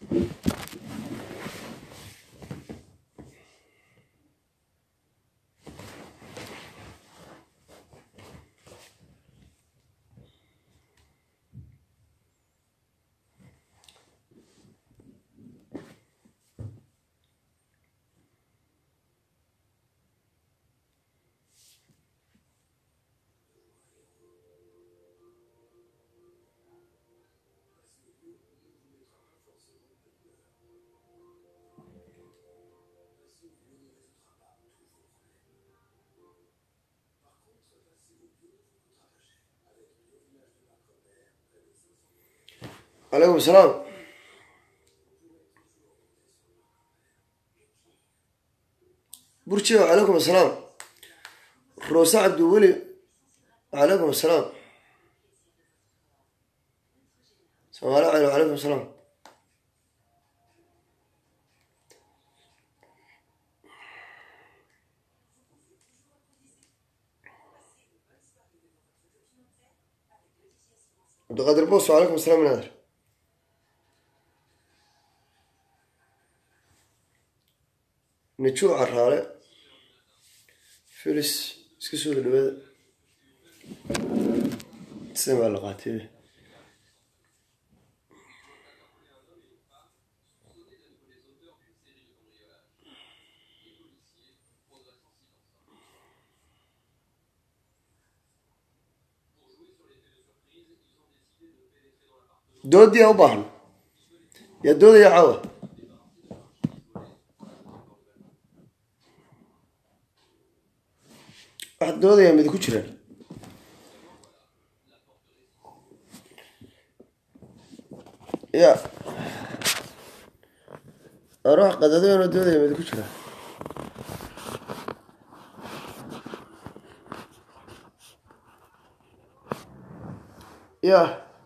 calaykum asalaam burjiga calaykum asalaam roose cabdiweli calaykum asalaam soomaali caylo calaykum asalaam cabdiqaadir boos calaykum asalaam naadir najuu caraale filis iska soo dhawaada sida baa la qaatay doodii a u baahan yaa doodaya caawa wax doodaya mid ku jiraan ya ruux qadadoono doodaya mid ku jira ya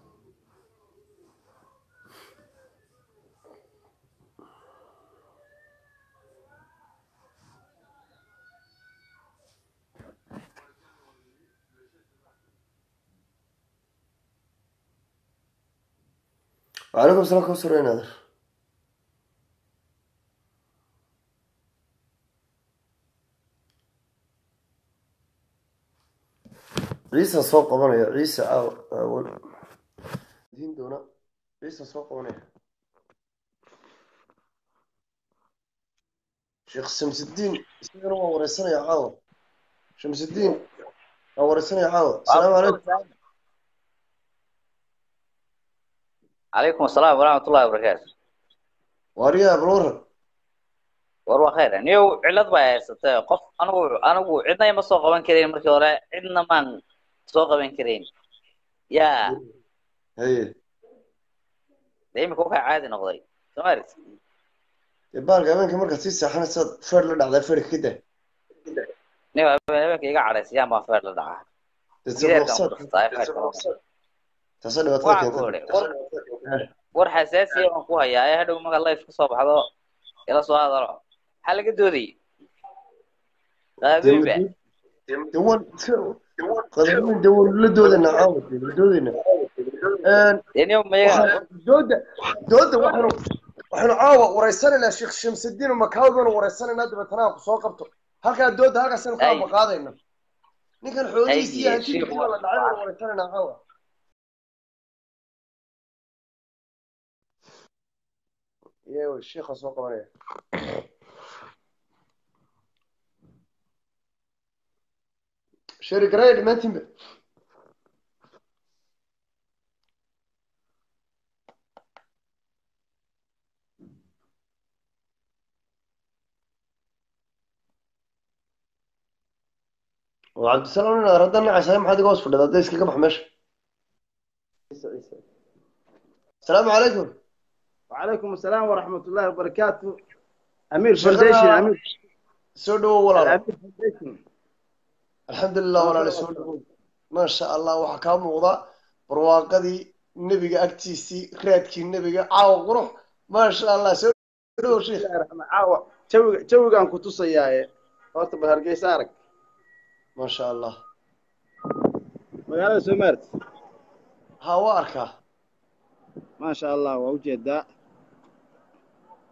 وعليكم السلام كم سرين هذا عيسى سوق قبنا عيسى أول دين دونا عيسى سوق قبنا شيخ شمس الدين سير هو ورسنا يا عاوة شمس الدين هو ورسنا يا عاوة السلام عليكم عليكم السلام ورحمة الله وبركاته واريا بلورن war waa khayr niyow cillad baa haysatay qof anigu anigu cidna ima soo qaban karayn markii hore cidna maan soo qaban karayn yaa haye de imika waxaa caadi noqday soo maaragti dee baalka habeenka markaad sii seexanaysaad feer la dhacdaa feerka ka daa niyow habeenka iga cadhaysayaan baa feer la dhacaa dee gideerkaan sabaqsaad ku dhuftaa feerka taasa dhibaatada waxaan ku keentay idhi war war xasaasiya baan ku hayaa ee hadhow marka life kasoo baxdo ila soo hadalo maxaa laga doodayay qaabiilba dawan qadamin dawan la doodana caawa la doodayna dee niyow mayaga dooda dooda waxaanu waxaanu caawa wareysanaynaa sheekh shamsudiin makaawd baanu wareysanaynaa dabeetana aan ku soo qabto halkaa dooda halkaasaynu ka Ay. ambaqaadayna ninkan xoolihiisi iyo Ay, hantidiisii sheekhu. baa la dhacay baanu wareysanaynaa caawa yeewa sheekha soo qabanaya sheri garaya dhammaantiinba oo cabdisalaam nin arada nacaysahay maxaad iga hoos fadhida hadday iskaga bax meesha asalaamu calaykum وعليكم السلام ورحمة الله وبركاته أمير شغال. فونديشن أمير soo dhawow walaal أمير فونديشن alxamdulilah walaale soo dhawow maasha allah waxaa kaa muuqda barwaaqadii nebiga agtiisii raadkii nebiga caawa qurux maasha allah soo dhawow sheekh بسم الله الرحمن عاوة جوي جوي كان كتوسا يا هورتا بهرجيس أرك maasha allah مقالة سومرت ha waa arkaa ما شاء الله ووجد دا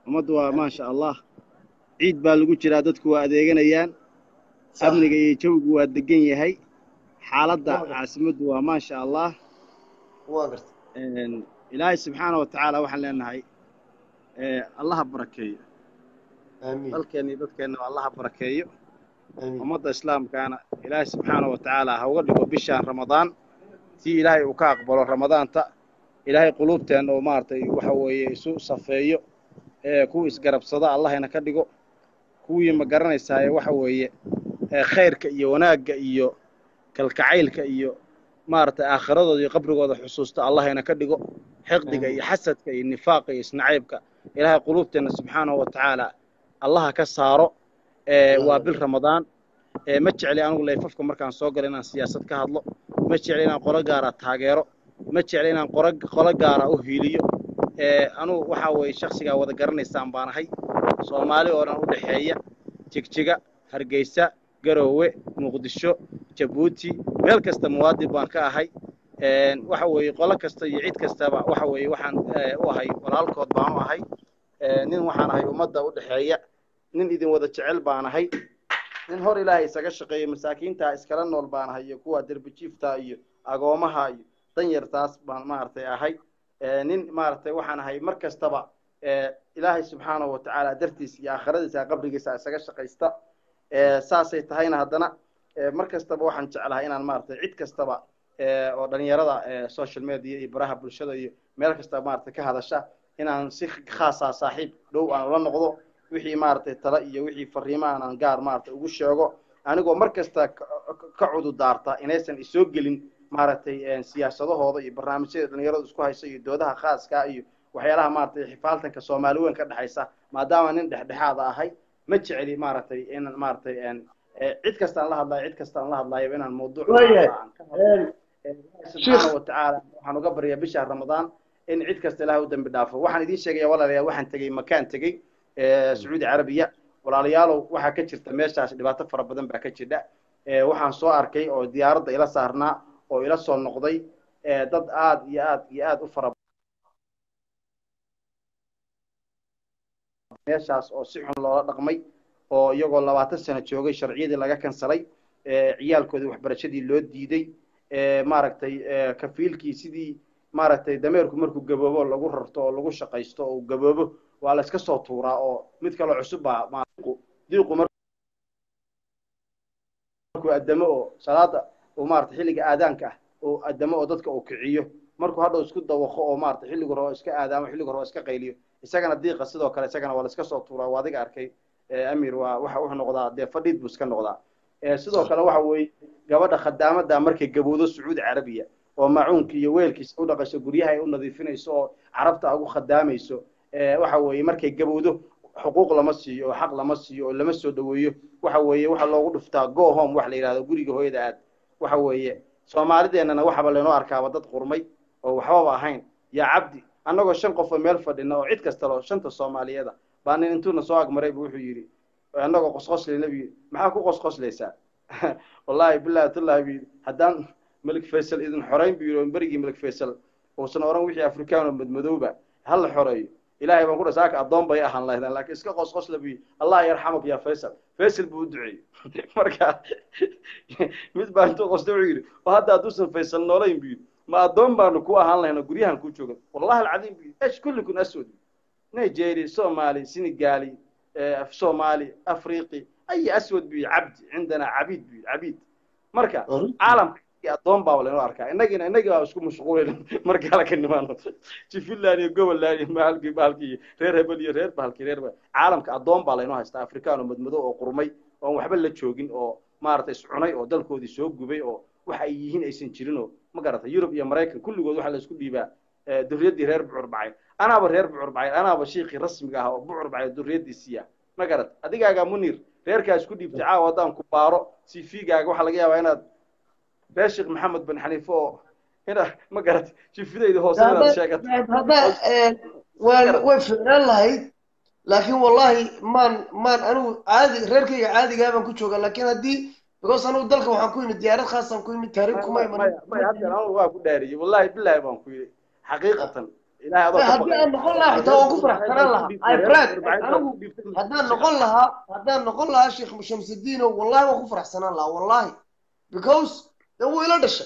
ummaddu waa maasha allah ciid baa lagu jiraa dadku waa adeeganayaan amniga iyo jawigu waa degan yahay xaaladda caasimaddu waa maasha allah waa garta ilaahay subxaana wa tacaala waxaan leenahay allaha barakeeyo aamiin dalkeenna iyo dadkeenna allaha barakeeyo aamiin ummadda islaamkaana ilaahay subxaana wa tacaala ha uga dhigo bishaan ramadaan tii ilaahay uu ka aqbalo ramadaanta ilaahay quluubteenna oo maaragtay waxa weeye isu safeeyo ee kuwa isgarabsada allahayna ka dhigo kuwii ma garanaysaaye waxa weeye ee khayrka iyo wanaagga iyo kalkacaylka iyo maaragtay aakhiradooda iyo qabrigooda xusuusta allahayna ka dhigo xiqdiga iyo xasadka iyo nifaaqa iyo isnacaybka ilaahay quluubteenna subxaanahu wa tacaala allaha ka saaro ee waa bil ramadaan ee ma jecli anigu layfafka markaan soo galo inaan siyaasad ka hadlo ma jecli inaan qolo gaara taageero ma jecli inaan qoro qolo gaara u hiiliyo ee anugu waxaa weeye shaksigaa wada garanaysaan baan ahay soomaali oo dhan u dhexeeya jigjiga hargeysa garoowe muqdisho jabuuti meel kasta muwaadin baan ka ahay waxa weeye qolo kasta iyo cid kastaba waxa weeye waxaan u ahay walaalkood baan u ahay nin waxaan ahay ummadda u dhexeeya nin idin wada jecel baan ahay nin hor ilaahay isaga shaqeeya masaakiintaa iskala nool baan ahay iyo kuwa derbijiifta iyo agoomaha iyo danyartaas baan maaragtay ahay nin maaragtay waxaan ahay mar kastaba ilaahay subxaanahu wa tacaala dartiis iyo aakhiradiisa qabrigiisa isaga shaqaysta saasay tahayna haddana mar kastaba waxaan jeclahay inaan maaragtay cid kastaba oo dhalinyarada social media iyo baraha bulshada iyo meel kasta maaragtay ka hadasha inaan si khaasa saaxiib dhow aan ula noqdo wixii maaragtay tala iyo wixii fariimahan aan gaar maaragtay ugu sheego anigoo mar kasta ka cududaarta inaysan isoo gelin maaragtay siyaasadahooda iyo barnaamijyada dhalinyaradu isku haysa iyo doodaha khaaska iyo waxyaalaha maaragtay xifaaltanka soomaali weyn ka dhexaysa maadaama nin dhexdhexaada ahay ma jeceli maaragtay in maaragtay cid kastaan la hadlayo cid kastaan la hadlayo inaan mawduuc subxaana watacaala waxaan uga baryaa bisha ramadaan in cid kasta ilaah u dambi dhaafo waxaan idiin sheegaya walaalayaal waxaan tegey makaan tegey sacuudi carabiya walaalayaalow waxaa ka jirta meeshaas dhibaato fara badan baa ka jidha waxaan soo arkay oo diyaaradda ila saarnaa oo ila soo noqday dad aad iyo aad iyo aad u fara meeshaas oo si xun loola dhaqmay oo iyagoo labaatan sano joogay sharciyadii laga kansalay ciyaalkoodii waxbarashadii loo diiday maaragtay kafiilkii sidii maaragtay dameerku markuu gaboobo lagu rarto oo lagu shaqaysto oo gaboobo waa la iska soo tuuraa oo mid kaloo cusub baa diiqu markuu addamo oo salaada uu maaragtay xilliga aadaanka ah oo addamo oo dadka uu kiciyo markuu hadhow isku dawaqo oo maaragtay xilligu rabo iska aadaamo xilligu rabo iska qayliyo isagana diiqa sidoo kale isagana waa la iska soo tuuraa waa adiga arkay amir waa waxa wuxuu noqdaa dee fadhiid buu iska noqdaa sidoo kale waxa weeye gabadha khadaamada markay gabowdo sacuudi carabiya oo macuunki iyo weelkiisa u dhaqayso guryaha ay u nadiifinayso oo carabta ugu khadaamayso waxa weeye markay gabowdo xuquuq lama siiyo oo xaq lama siiyo oo lama soo dhaweeyo waxa weeye waxa loogu dhuftaa go home wax la yidhahdo guriga hooyada aad waxa weeye soomaalideennana waxaba laynoo arkaaba dad qurmay oo waxbaba ahayn yaa cabdi annagoo shan qof oo meel fadhina oo cid kasta loo shanta soomaaliyada baa nin intuuna soo agmaray buu wuxuu yidhi annagoo qosqoslayna buu yidhi maxaa ku qosqoslaysaa wallahi billahi tullahi buu yidhi haddaan malik faysal idin xorayn buu yidhi oo berigii malik faysal uusan oran wixii afrikaan oo madmadowba ha la xoreeyo ilaahay baan ku dhahay saaka addoon bay ahaan lahaydaan laakiin iska qosqosla buu yidhi allah yarxamak ya faysal faysal buu u duceeyey marka mid baa intuu qosta wuxuu yidhi oo hadda hadduusan faysal noolayn buu yidhi ma addoon baanu ku ahaan lahayna guryahan ku joogan wallahi alcadiim buu yidhi esh kullikun aswad nigeria somali senegali somali afriqi ay aswad buu yidhi cabdi cindana cabiid buu yidhi cabiid marka caalamka addoon baa laynoo arkaa innagina innagii baa isku mashquulayna marka halka nimaano jifinland iyo gobolland iyo mahalkii bahalkii iyo reer hebel iyo reer bahalkii reer caalamka addoon baa laynoo haystaa afrikaan oo madmadow oo qurmay oon waxba la joogin oo maaragtay iscunay oo dalkoodii soo gubay oo waxa ay yihiin aysan jirin oo ma garatay yurub iyo maraykan kulligood waxaa la isku dhiibaa durriyaddii reer bucur bacay anaaba reer bucur bacay anaaba shiikhii rasmiga ah oo bucur bacay durriyaddiisiiya ma garat adigaagaa munir reerkaa isku dhiibtay caawa haddaan ku baaro cv-gaaga waxaa laga yaabaa inaad reer sheekh maxamed bin xaniife oo ina ma garat jifidayda hoose inaad sheegato hadda waa way ficnaan lahayd laakiin wallahi maan maan anigu caadi reerkayga caadigaa baan ku jooga laakiin haddii because anigu dalka waxaan ku yimid diyaarad khaasaan ku yimid taariikh kuma iman maya maya hadda anigu waa ku dhaariyey wallahi billahi baan ku yidhi xaqiiqatan ilaahay adoo ka haddii baqaya aan noqon lahaa xitaa waan ku faraxsanaan lahaa ay brad anigu haddaan noqon lahaa haddaan noqon lahaa sheekh shamsudiino wallahi waan ku faraxsanaan lahaa wallahi because dee wuu ila dhashay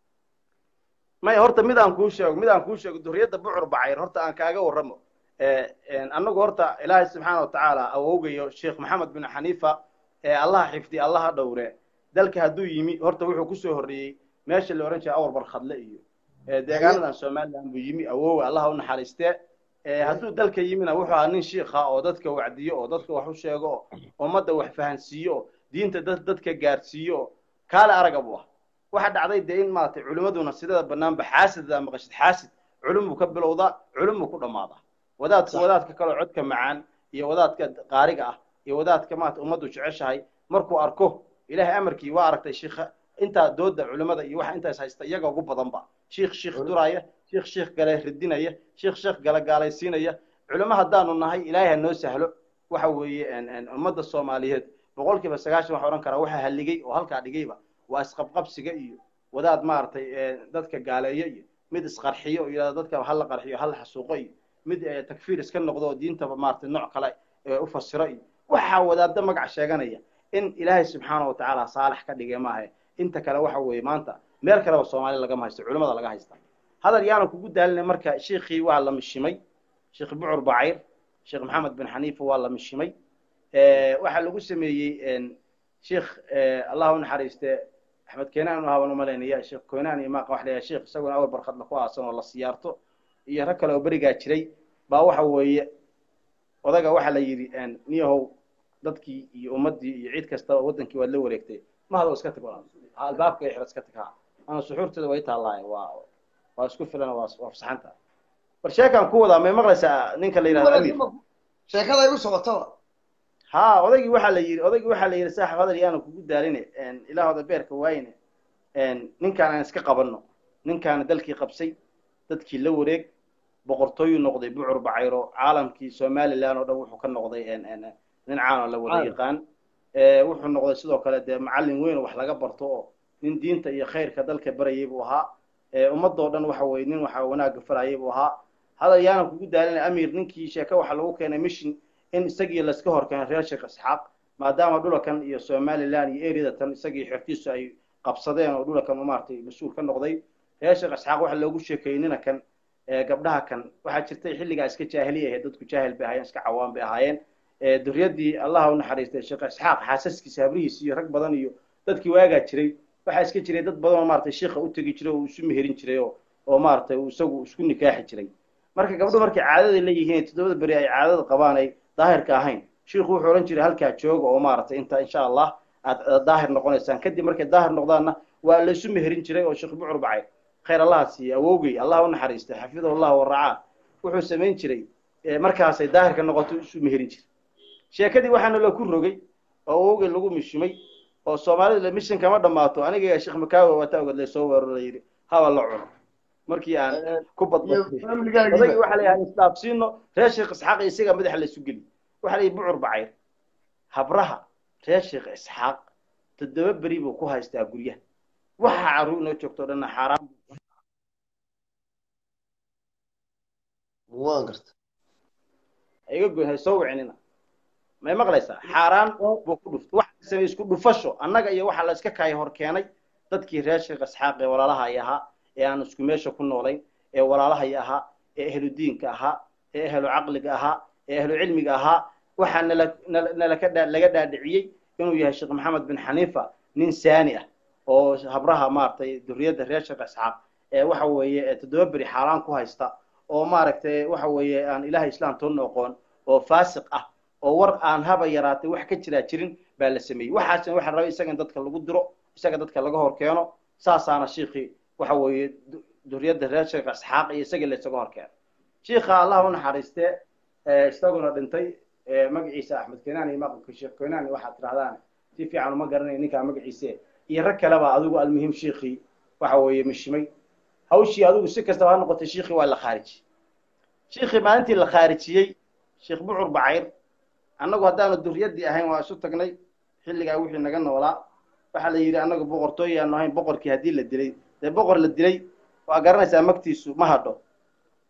maya horta mid aan kuu sheego mid aan kuu sheego duriyadda bucur bacayr horta aan kaaga warramo annagu horta ilaahay subxaana watacaala awowgayo sheekh maxamed bin xaniifa ee allaha xifdiya allaha dhowre dalka hadduu yimi horta wuxuu kusoo horreeyey meesha la odhan jiray awar barkhadle iyo deegaanadan somaliland buu yimi awowa allaha u naxariistee hadduu dalka yimina wuxuu ahaa nin shiikha oo dadka wacdiyo oo dadka wax u sheego oo ummadda wax fahansiiyo oo diinta dad dadka gaarsiiyo oo kaale araga buu ah waxa dhacday dee in maaragtay culimmaduna sidada banaanba xaasidda maqashid xaasid culum buu ka bilowdaa culum buu ku dhammaadaa wadaadka wadaadka kaloo codka macaan iyo wadaadka qaariga ah iyo wadaadka maarata ummaddu jeceshahay markuu arko ilaahay amarkii waa aragtay shiikha intaa dooda culimmada iyo waxa intaas haysta iyaga ugu badanba shiikh shiikh duraya shiikh shiikh gale ridinaya shiikh shiikh gale gaalaysiinaya culimo haddaanu nahay ilaahay ha noo sahlo waxa weeye ummadda soomaaliyeed boqolkiiba sagaashan waxa odhan karaa waxa halligay oo halkaa dhigayba waa isqabqabsiga iyo wadaad maaragtay dadka gaaleeyo iyo mid isqarxiyo oo yidhahdo dadka hala qarxiyo hala xasuuqo iyo mid takfiir iska noqdo oo diintaba maaragtay nooc kale u fasiro iyo waxaa wadaadda magac sheeganaya in ilaahay subxaana wa tacaala saalax ka dhigay maaha inta kale waxa weeye maanta meel kaleba soomaali lagama haysto culimada laga haysta hadal yaana kugu daalinay marka shiikhii waa la mishimay sheekh bucur bacayr sheekh maxamed bin xaniifa waa la mishimay waxaa lagu sameeyey sheekh allah u naxariiste axmed keenaan haban u malaynaya sheekh keenaan iyo maaqa wax leeyahay sheekh isaguna awal barkadla ku aasan oo la siyaarto iyo rag kale oo berigaa jiray baa waxa weeye odaga waxaa la yidhi niyahow dadkii iyo ummaddii iyo cid kasta wadankii waad la wareegtay mahado iska tag albaabka ixra iska tag ha ana suxuurteeda way taallaaye waa waa isku filan waa waa fasaxanta war sheekaan ku wadaa may maqlaysaa ninka la yidhahdo amir sheekada igu socotaba ha odaygii waxaa la yidhi odaygii waxaa la yidhi saaxib hadal yaanu kugu daaline ilaahooda beerka waayne ninkaan aan iska qabanno ninkaana dalkii qabsay dadkii la wareeg boqortooyuu noqday bucur bacayro caalamkii somaliland oo dhan wuxuu ka noqday nin caanoo la wada yaqaan wuxuu noqday sidoo kale dee macallin weyn oo wax laga barto oo nin diinta iyo khayrka dalka barayay buu ahaa ummadoo dhan waxa weye nin waxa wanaagga farayay buu ahaa hadal yaanan kugu daalina amir ninkii sheeke waxa lagu keenay mission in isagii layska hor keenay reer sheekh isxaaq maadaama dhulakan iyo somaliland iyo eryadatan isagii xertiisu ay qabsadeen oo dhulakan maaragtay mas-uul ka noqday reer sheekh isxaaq waxa loogu sheekeeyey nina kan gabdhaha kan waxaa jirtay xilligaa iska jaahiliya ahayd dadku jaahil bay ahaayeen iska cawaan bay ahaayeen duryaddii allah u naxariistay sheekh isxaaq xaasaskiisa habrihiisa iyo rag badan iyo dadkii waagaa jiray waxaa iska jiray dad badan oo maaragtay shiikha u tegi jiray oo uu isu meherin jiray oo oo maaragtay uu isagu isku nikaaxi jiray marka gabdho markay caadada leeyihiin toddobada beri ay caadada qabaan ay daahirka ahayn shiikhu wuxuu odhan jiray halkaa jooga oo maaragtay inta insha allah aad daahir noqonaysaan kadib markay daahir noqdaanna waa la isu meherin jiray oo sheekh bucur bacay khayr allaha siiye awowgay allah u naxariistay xafidahu allah waracaa wuxuu samayn jiray markaasay daahirka noqoto isu meherin jiray sheekadii waxaana la ku rogay oo awowgay lagu mishimay oo soomaalida mishin kama dhammaato aniga sheekh makaawe waata ogadlay soo weeraro la yidhi haba la cuno markii aan ku badbadodagii waxa la yidhaha isdhaafsiino reer sheekh isxaaq isaga madaxa la isu geli waxa la yidhi bucur bacayr habraha reer sheekh isxaaq toddoba beri buu ku haystaa guryaha waxa carruur inoo joogto dhanna xaaraan waan garta iga goyn hay soo wicinina may maqlaysaa xaaraan buu ku dhuftay waxa samey isku dhufasho annaga iyo waxa la iska kaaya hor keenay dadkii reer sheekh isxaaq ee walaalaha ay ahaa ee aan isku meesha ku noolayn ee walaalahay ahaa ee ahlu diinka ahaa ee ahlu caqliga ahaa ee ahlu cilmiga ahaa waxaa nala nalaka laga dhaadhiciyey inuu yahay sheekh maxamed bin xaniifa nin saani ah oo habraha maaragtay duriyadda reer sheekh isxaaq ee waxa weeye toddoba beri xaaraan ku haysta oo maaragtay waxa weeye aan ilaahay islaam toonna aqoon oo faasiq ah oo war aan haba yaraatay wax ka jiraa jirin baa la sameeyey waxaasna waxa rabay isaga in dadka lagu diro isaga dadka laga hor keeno saasaana shiikhii waxa weeye duriyadda reer sheekh isxaaq iyo isaga la isaga hor keeno shiikha allah u naxariiste isaguna dhintay magaciisa axmed kenaan iyo maqalka sheekh kenaan waxaad tirahdaan si fiican uma garanay ninkaa magaciise iyo rag kaleba adigu almuhim shiikhii waxa weeye mishimay hawshii adigu si kastaba ha noqotay shiikhii waa la khaarijiyey shiikhii maalintii la khaarijiyey sheekh bucur bacayr annagu haddaanu duryaddii ahayn waa isu tagnay xilligaa wixii naga noolaa waxaa la yidhi annagu boqortooy aanu ahayn boqorkii haddii la dilay dee boqor la dilay waa garanaysaa magtiisu ma hadho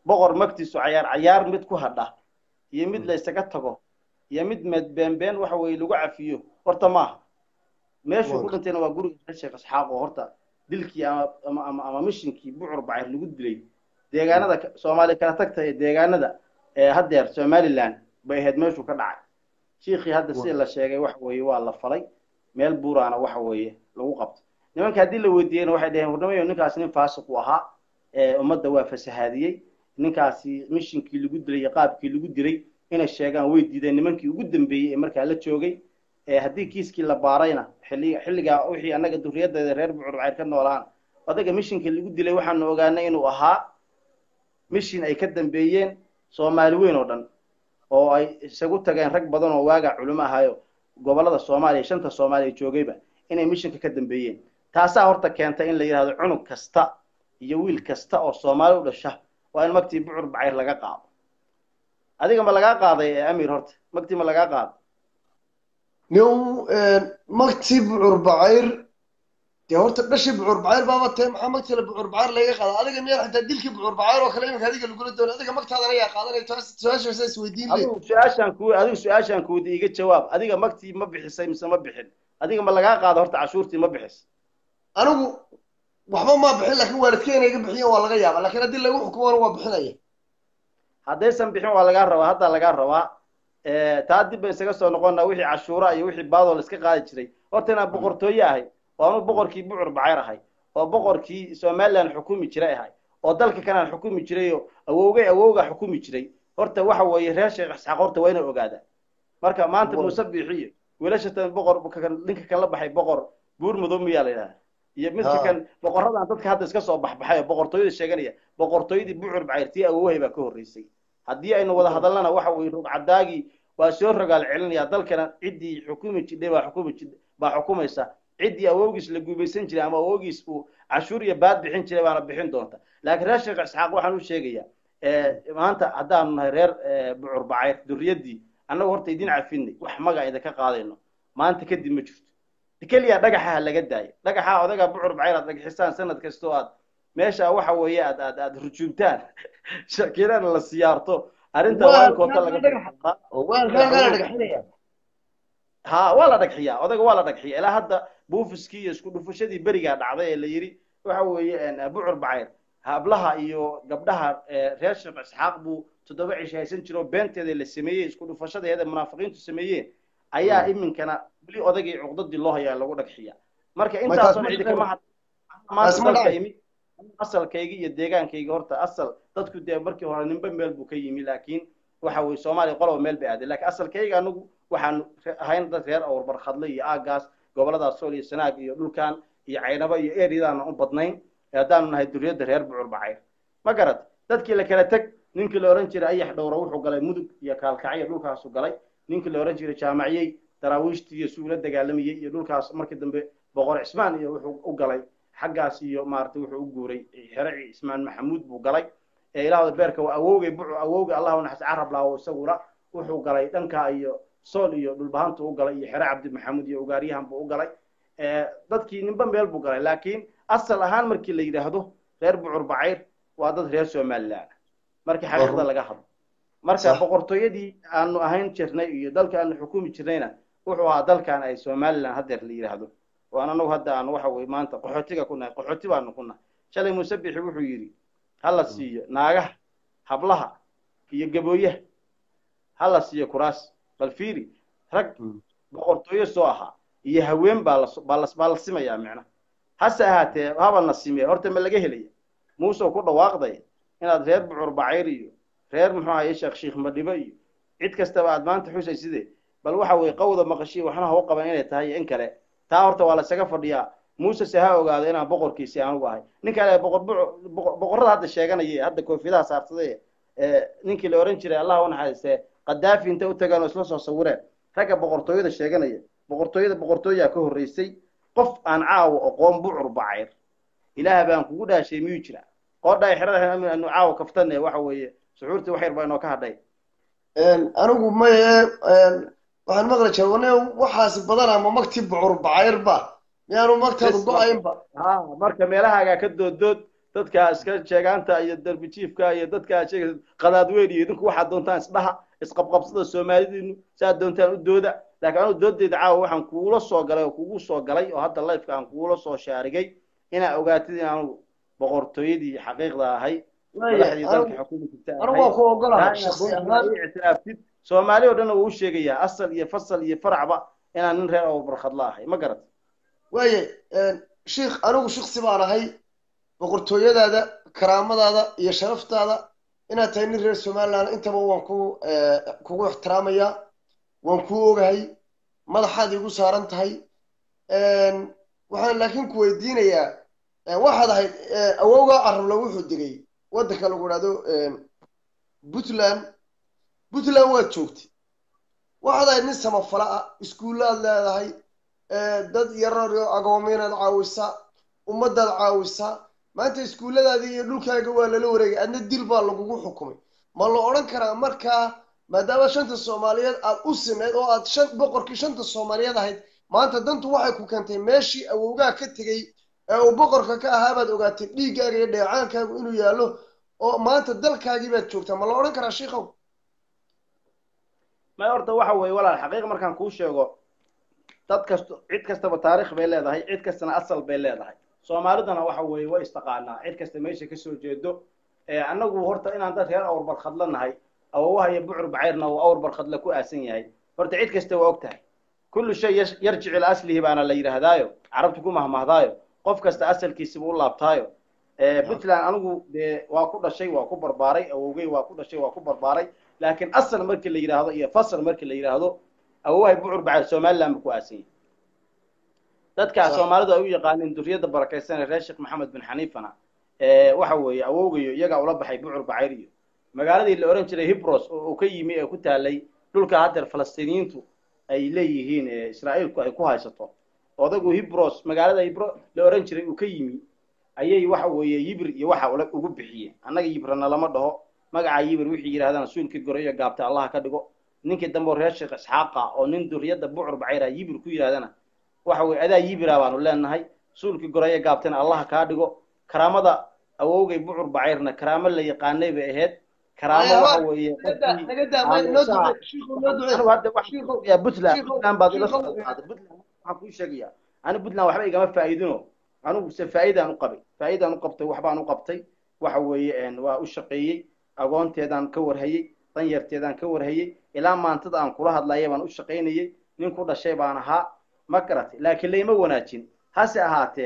boqor magtiisu cayaar cayaar mid ku hadha iyo mid la isaga tago iyo mid med beenbeen waxa weeye lagu cafiyo horta maaha meeshuu ku dhintayna waa guriga reer sheekh isxaaq oo horta dilkii ama ama ama ama mishinkii bucur bacir lagu dilay deegaanada ka- soomaali kala tagta ee deegaanada ee haddeer somaliland bay ahayd meeshuu ka dhacay shiikhii hadda sida la sheegay waxa weeye waa la falay meel buuraana waxa weeye lagu qabto nimanka haddii la weydiiyeyna waxay dhaheen warnamayo ninkaasi nin faasiq u ahaa ee ummadda waa fasahaadiyey ninkaasi mishinkii lagu dilay iyo qaabkii lagu dilay inay sheegaan way diideen nimankii ugu dambeeyey ee markaa la joogay ee haddii kiiskii la baarayna xilli xilligaa wixii annaga durriyadeeda reer bucur bacir ka noolaan odaga mishinkii lagu dilay waxaanu ogaanay inuu ahaa mishin ay ka dambeeyeen soomaali weyn oo dhan oo ay isagu tageen rag badan oo waagaa culimo ahayo gobollada soomaaliya shanta soomaaliya joogayba inay mishinka ka dambeeyeen taasaa horta keentay in la yidhahdo cunug kasta iyo wiil kasta oo soomaali u dhasha waa in magtii bucur bacayr laga qaado adiga ma lagaa qaaday ee amir horta magtii ma lagaa qaado nin magtii bucur bacayr dee horta dhashii bucur bacayr baaba tahay maxaa magtii la bucur bacayr laga qaada adiga miyaa xitaa dilkii bucur bacayr oo kale iminka adiga lagula doono adiga magtaadana yaa qaadanaya taas su-aashaasa isweydiin le adigu su-aashaan ku adigu su-aashaan kuwada iga jawaab adiga magtii ma bixisay mise ma bixin adiga ma lagaa qaado horta cashuurtii ma bixis anigu waxba maa bixin laakiin waalidkeena iga bixiyan waa laga yaaba laakiin haddii lagu xukumana waa bixinaya haddaysan bixin waa lagaa rabaa haddaa lagaa rabaa taa dib ba isaga soo noqona wixii cashuura iyo wixii baadoo la iska qaadi jiray horta inaan boqortooye ahay oo anuu boqorkii bucur bacayr ahay oo boqorkii somaliland xukumi jiray ahay oo dalka kanaan xukumi jiray oo awowgay awowgaa xukumi jiray horta waxa weeye reer sheekh isxaaq horta waa inay ogaadaan marka maanta muuse biixiyo wiilashatan boqor ninka kan la baxay boqor buur madow miyaa la yidhahda iyo midka kan boqoradan dadka hadda iska soo baxbaxay oo boqortooyada sheeganaya boqortooyadii bucur bacayr tii awowahay baa ka horreysay haddii aynu wada hadalnana waxa weeye rugcadaagii waa soo rogaal celinaya dalkana ciddii xukumi jidhay baa xukumi jid baa xukumaysa ciddii awowgiis la guubaysan jiray ama awowgiis uu cashuur iyo baad bixin jiray baana bixin doonta laakiin reer sheekh isxaaq waxaan u sheegayaa maanta haddaanu nahay reer bucur bacayr durriyaddii annagu horta idin cafinay wax maga idinka qaadayno maanta kadib ma jirto keliya dhagaxa laga daayo dhagaxa odaga bucur bacayr aad dhagxisaan sanad kasta oo aad meesha waxa weeye aad aad aad rujuumtaan shakirana la siyaarto arrinta waa in koota laga ha waa la dhagxiyaa odaga waa la dhagxiyaa ilaa hadda buufiskii iyo isku dhufashadii berigaa dhacday ee la yidhi waxa weeye bucur bacayr hablaha iyo gabdhaha reer sheekh isxaaq buu toddoba cish haysan jiro beenteeda la sameeyey isku dhufashadeeda munaafiqiintu sameeyeen ayaa iminkana weli odagii cuqdadii loo hayaa lagu dhagxiyaa marka intaasoo cidi kama hadmaanta imid asalkayga iyo deegaankayga horta asal dadku dee markii hore ninba meel buu ka yimi laakiin waxa weye soomaaliya qoloba meel bay aaday lakiin asalkayga anagu waxaanu ahayn dad reer awr barkhadle iyo aagaas goboladaas sool iyo sanaag iyo dhulkan iyo caynaba iyo eryadaana u badnayn haddaanu nahay duriyadda reer bucur bacayr ma garad dadkii la kala teg ninkii la ohan jiray ayax dhowra wuxuu galay mudug iyo kaalkacyo dhulkaasu galay ninkii la ohan jiray jaamaciyey daraawiishtii iyo suula dagaalamayey iyo dhulkaas markii dambe boqor cismaan iyo wuxuu u galay xaggaas iyo maaragtay wuxuu u guuray xeraci cismaan maxamuud buu galay ee ilaahda beerka waa awowgay bucu awowgay allah u naxas carab laawo isaguna wuxuu galay dhankaa iyo sool iyo dhulbahantu u galay iyo xere cabdi maxamuud iyo ugaaryahan buu u galay dadkii ninba meel buu galay laakiin asal ahaan markii la yidhaahdo reer bucur bacayr waa dad reer somaliland markii xaqiiqda laga hadlo marka boqortooyadii aanu ahayn jirnay iyo dalka aanu xukumi jirnayna wuxuu ahaa dalkan ay somaliland haddeer la yidhaahdo waan anagu hadda aan waxa weye maanta qaxootiga ku nahay qaxooti baanu ku nahay shalay musabixi wuxuu yidhi hala siiyo naagaha hablaha iyo gabooyaha hala siiyo kuraas bal fiiri rag boqortooyo soo ahaa iyo haween baa la baa la baa la simayaa micna hase ahaatee haba na simee horta ma laga helaya muuse ku dhawaaqday inaad reer bucur bacayr iyo reer muxuu ahaye sheekh sheekh madhibo iyo cid kastaba aad maanta xusay sidee bal waxa weye qawda maqashiya waxna ha u qaban inay tahay in kale taa horta waa lasaga fadhiyaa muuse se ha ogaado inaan boqorkiisi anugu ahay nin kale boqor boqorrada hadda sheeganaya hadda koofidaha saarsaday ninkii la oran jiray allah u naxariistee qadaafi inta u tagaan oo isla soo sawireen ragga boqortooyada sheeganaya boqortooyada boqortooyaa ka horreysay qof aan caawo aqoon bucur bacayr ilaah baan kugu dhaashay miyuu jira qoodhaa xerada anu caawo kaftane waxa weeye suxuurtii wax yar baa inoo ka hadhay anigu maye waxaan maqli jiray wane waxaasi badan ama magtii bucur bacayr ba miyaanu magtaadu go-aynba ha marka meelahaagaa ka dooddood dadka iska sheegaanta iyo derbi jiifka iyo dadka sheegaysa qadaadweyn iyo idinku waxaad doontaan isdhaha isqabqabsada soomaalidiinu saad doontaan u dooda laakiin anu doodeyda caawa waxaan kugula soo galay oo kugu soo galay oo hadda lifeka aan kugula soo shaarigay inaa ogaatid inaanu boqortooyadii xaqiiqda ahay madaxdii dalka xukumi jirta anigu waan ku ogolahay shaksi ahaan ictiraaftid soomaali oo dhan uu sheegayaa asal iyo fasal iyo faracba inaan nin reer oo barkhadla ahay ma garat waaye sheikh anigu shiksi baan ahay boqortooyadaada karaamadaada iyo sharaftaada inaad tahay nin reer somaliland intaba waan ku kugu ixtiraamayaa waan ku ogahay madaxaad igu saaran tahay waxaan laakiin ku weydiinayaa waxaad ahayd awowgaa carabla wuxuu degay waddanka lagu idhahdo puntland puntland waad joogtay waxaad ahayd nin samafala ah iskuullaad leedahay dad yararyo agoominaad caawisaa ummadaad caawisaa maanta iskuulladaadii iyo dhulkaaga waa lala wareegay adna dil baa lagugu xukumay ma la odhan karaa markaa maadaama shanta soomaaliyeed aad u sineyd oo aad shan boqorkii shanta soomaaliyeed ahayd maanta dantu waxay ku keentay meeshii awowgaa ka tegey ee uu boqorka ka ahaa baad ogaatay dhiiggaaga iyo dheecaankaagu inuu yaallo oo maanta dalkaagii baad joogtaa ma la odhan karaa shiikow may horta waxa weeye walaal xaqiiq markaan kuu sheego dad kasto cid kastaba taarikh bay leedahay cid kastana asal bay leedahay soomaalidana waxa weeye way istaqaanaa cid kasta meesha kasoo jeedo annagu horta inaan dad reer awr barkhadla nahay awowaha iyo bucur bacayrna uu awr barkhadla ku aasan yahay horta cid kasta waa og tahay kullu shay yarjicu ila aslihi baana la yidhaahdaayo carabtu ku mahmahdaayo qof kasta asalkiisiba u laabtaayo puntland anigu dee waa ku dhashay waa ku barbaaray awowgey waa ku dhashay waa ku barbaaray laakiin asal markii la yidhaahdo iyo fasal markii la yidhaahdo awowahay bucur bacayr somaliland buu ku aasan yahay dadkaa soomaalidu ay u yaqaaneen duriyadda barakaysan ee reer sheekh maxamed bin xaniifana waxa weeye awowgayo iyagaa ula baxay bucur bacayr iyo magaaladii la ohan jiray hibros oo uu ka yimi ee ku taalay dhulka haddeer falastiiniyiintu ay leeyihiin israa'iilku ay ku haysato odagu hibros magaalada hibro la ohan jiray uu ka yimi ayay waxa weeye yibir iyo waxa ugu bixiyeen annaga yibrana lama dhaho magaca yibir wixii yidhahdaan suulkii gore iyo gaabta allaha ka dhigo ninkii dambe oo reer sheekh isxaaqa oo nin duriyadda bucur bacayra yibir ku yidhahdana waxa weye adaa yibira baanu leenahay suulkii goraya gaabtana allaha kaa dhigo karaamada awowgay bucur bacayrna karaamo la yaqaanay bay ahayd karaamo waxa weeye puntland puntland baad ila soo qaaday puntland waxaan kuu sheegaya ani puntland waxba igama faa'iidino anigu se faa'iidaan u qabay faa'iidaan u qabtay waxbaan u qabtay waxa weeye waa u shaqeeyey agoonteedaan ka warhayey danyarteedaan ka warhayey ilaa maantada aan kula hadlaya baan u shaqaynayey nin ku dhashay baan ahaa ma garatay laakiin layma wanaajin hase ahaatee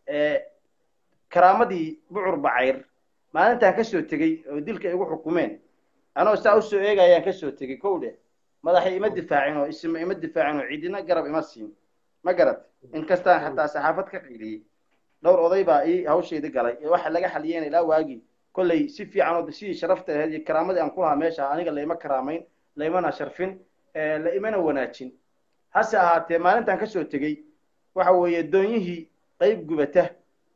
karaamadii bucur bacayr maalintaan kasoo tegey oo dilka igu xukumeen anoo saa usoo eegayaan kasoo tegey kow dheh madaxay ima difaacin oo isma ima difaacin oo cidina garab ima siin ma garat inkastaan xataa saxaafad ka qayliyey dhowr oday baa ii hawshayda galay ee waxa laga xaliyeen ilaa waagii kollay si fiican oo sidii sharafta ahayd iyo karaamadii aan ku lahaa meesha aniga layma karaamayn laymana sharfin la imana wanaajin hase ahaatee maalintaan kasoo tegey waxa weeye doonyihii qayb gubata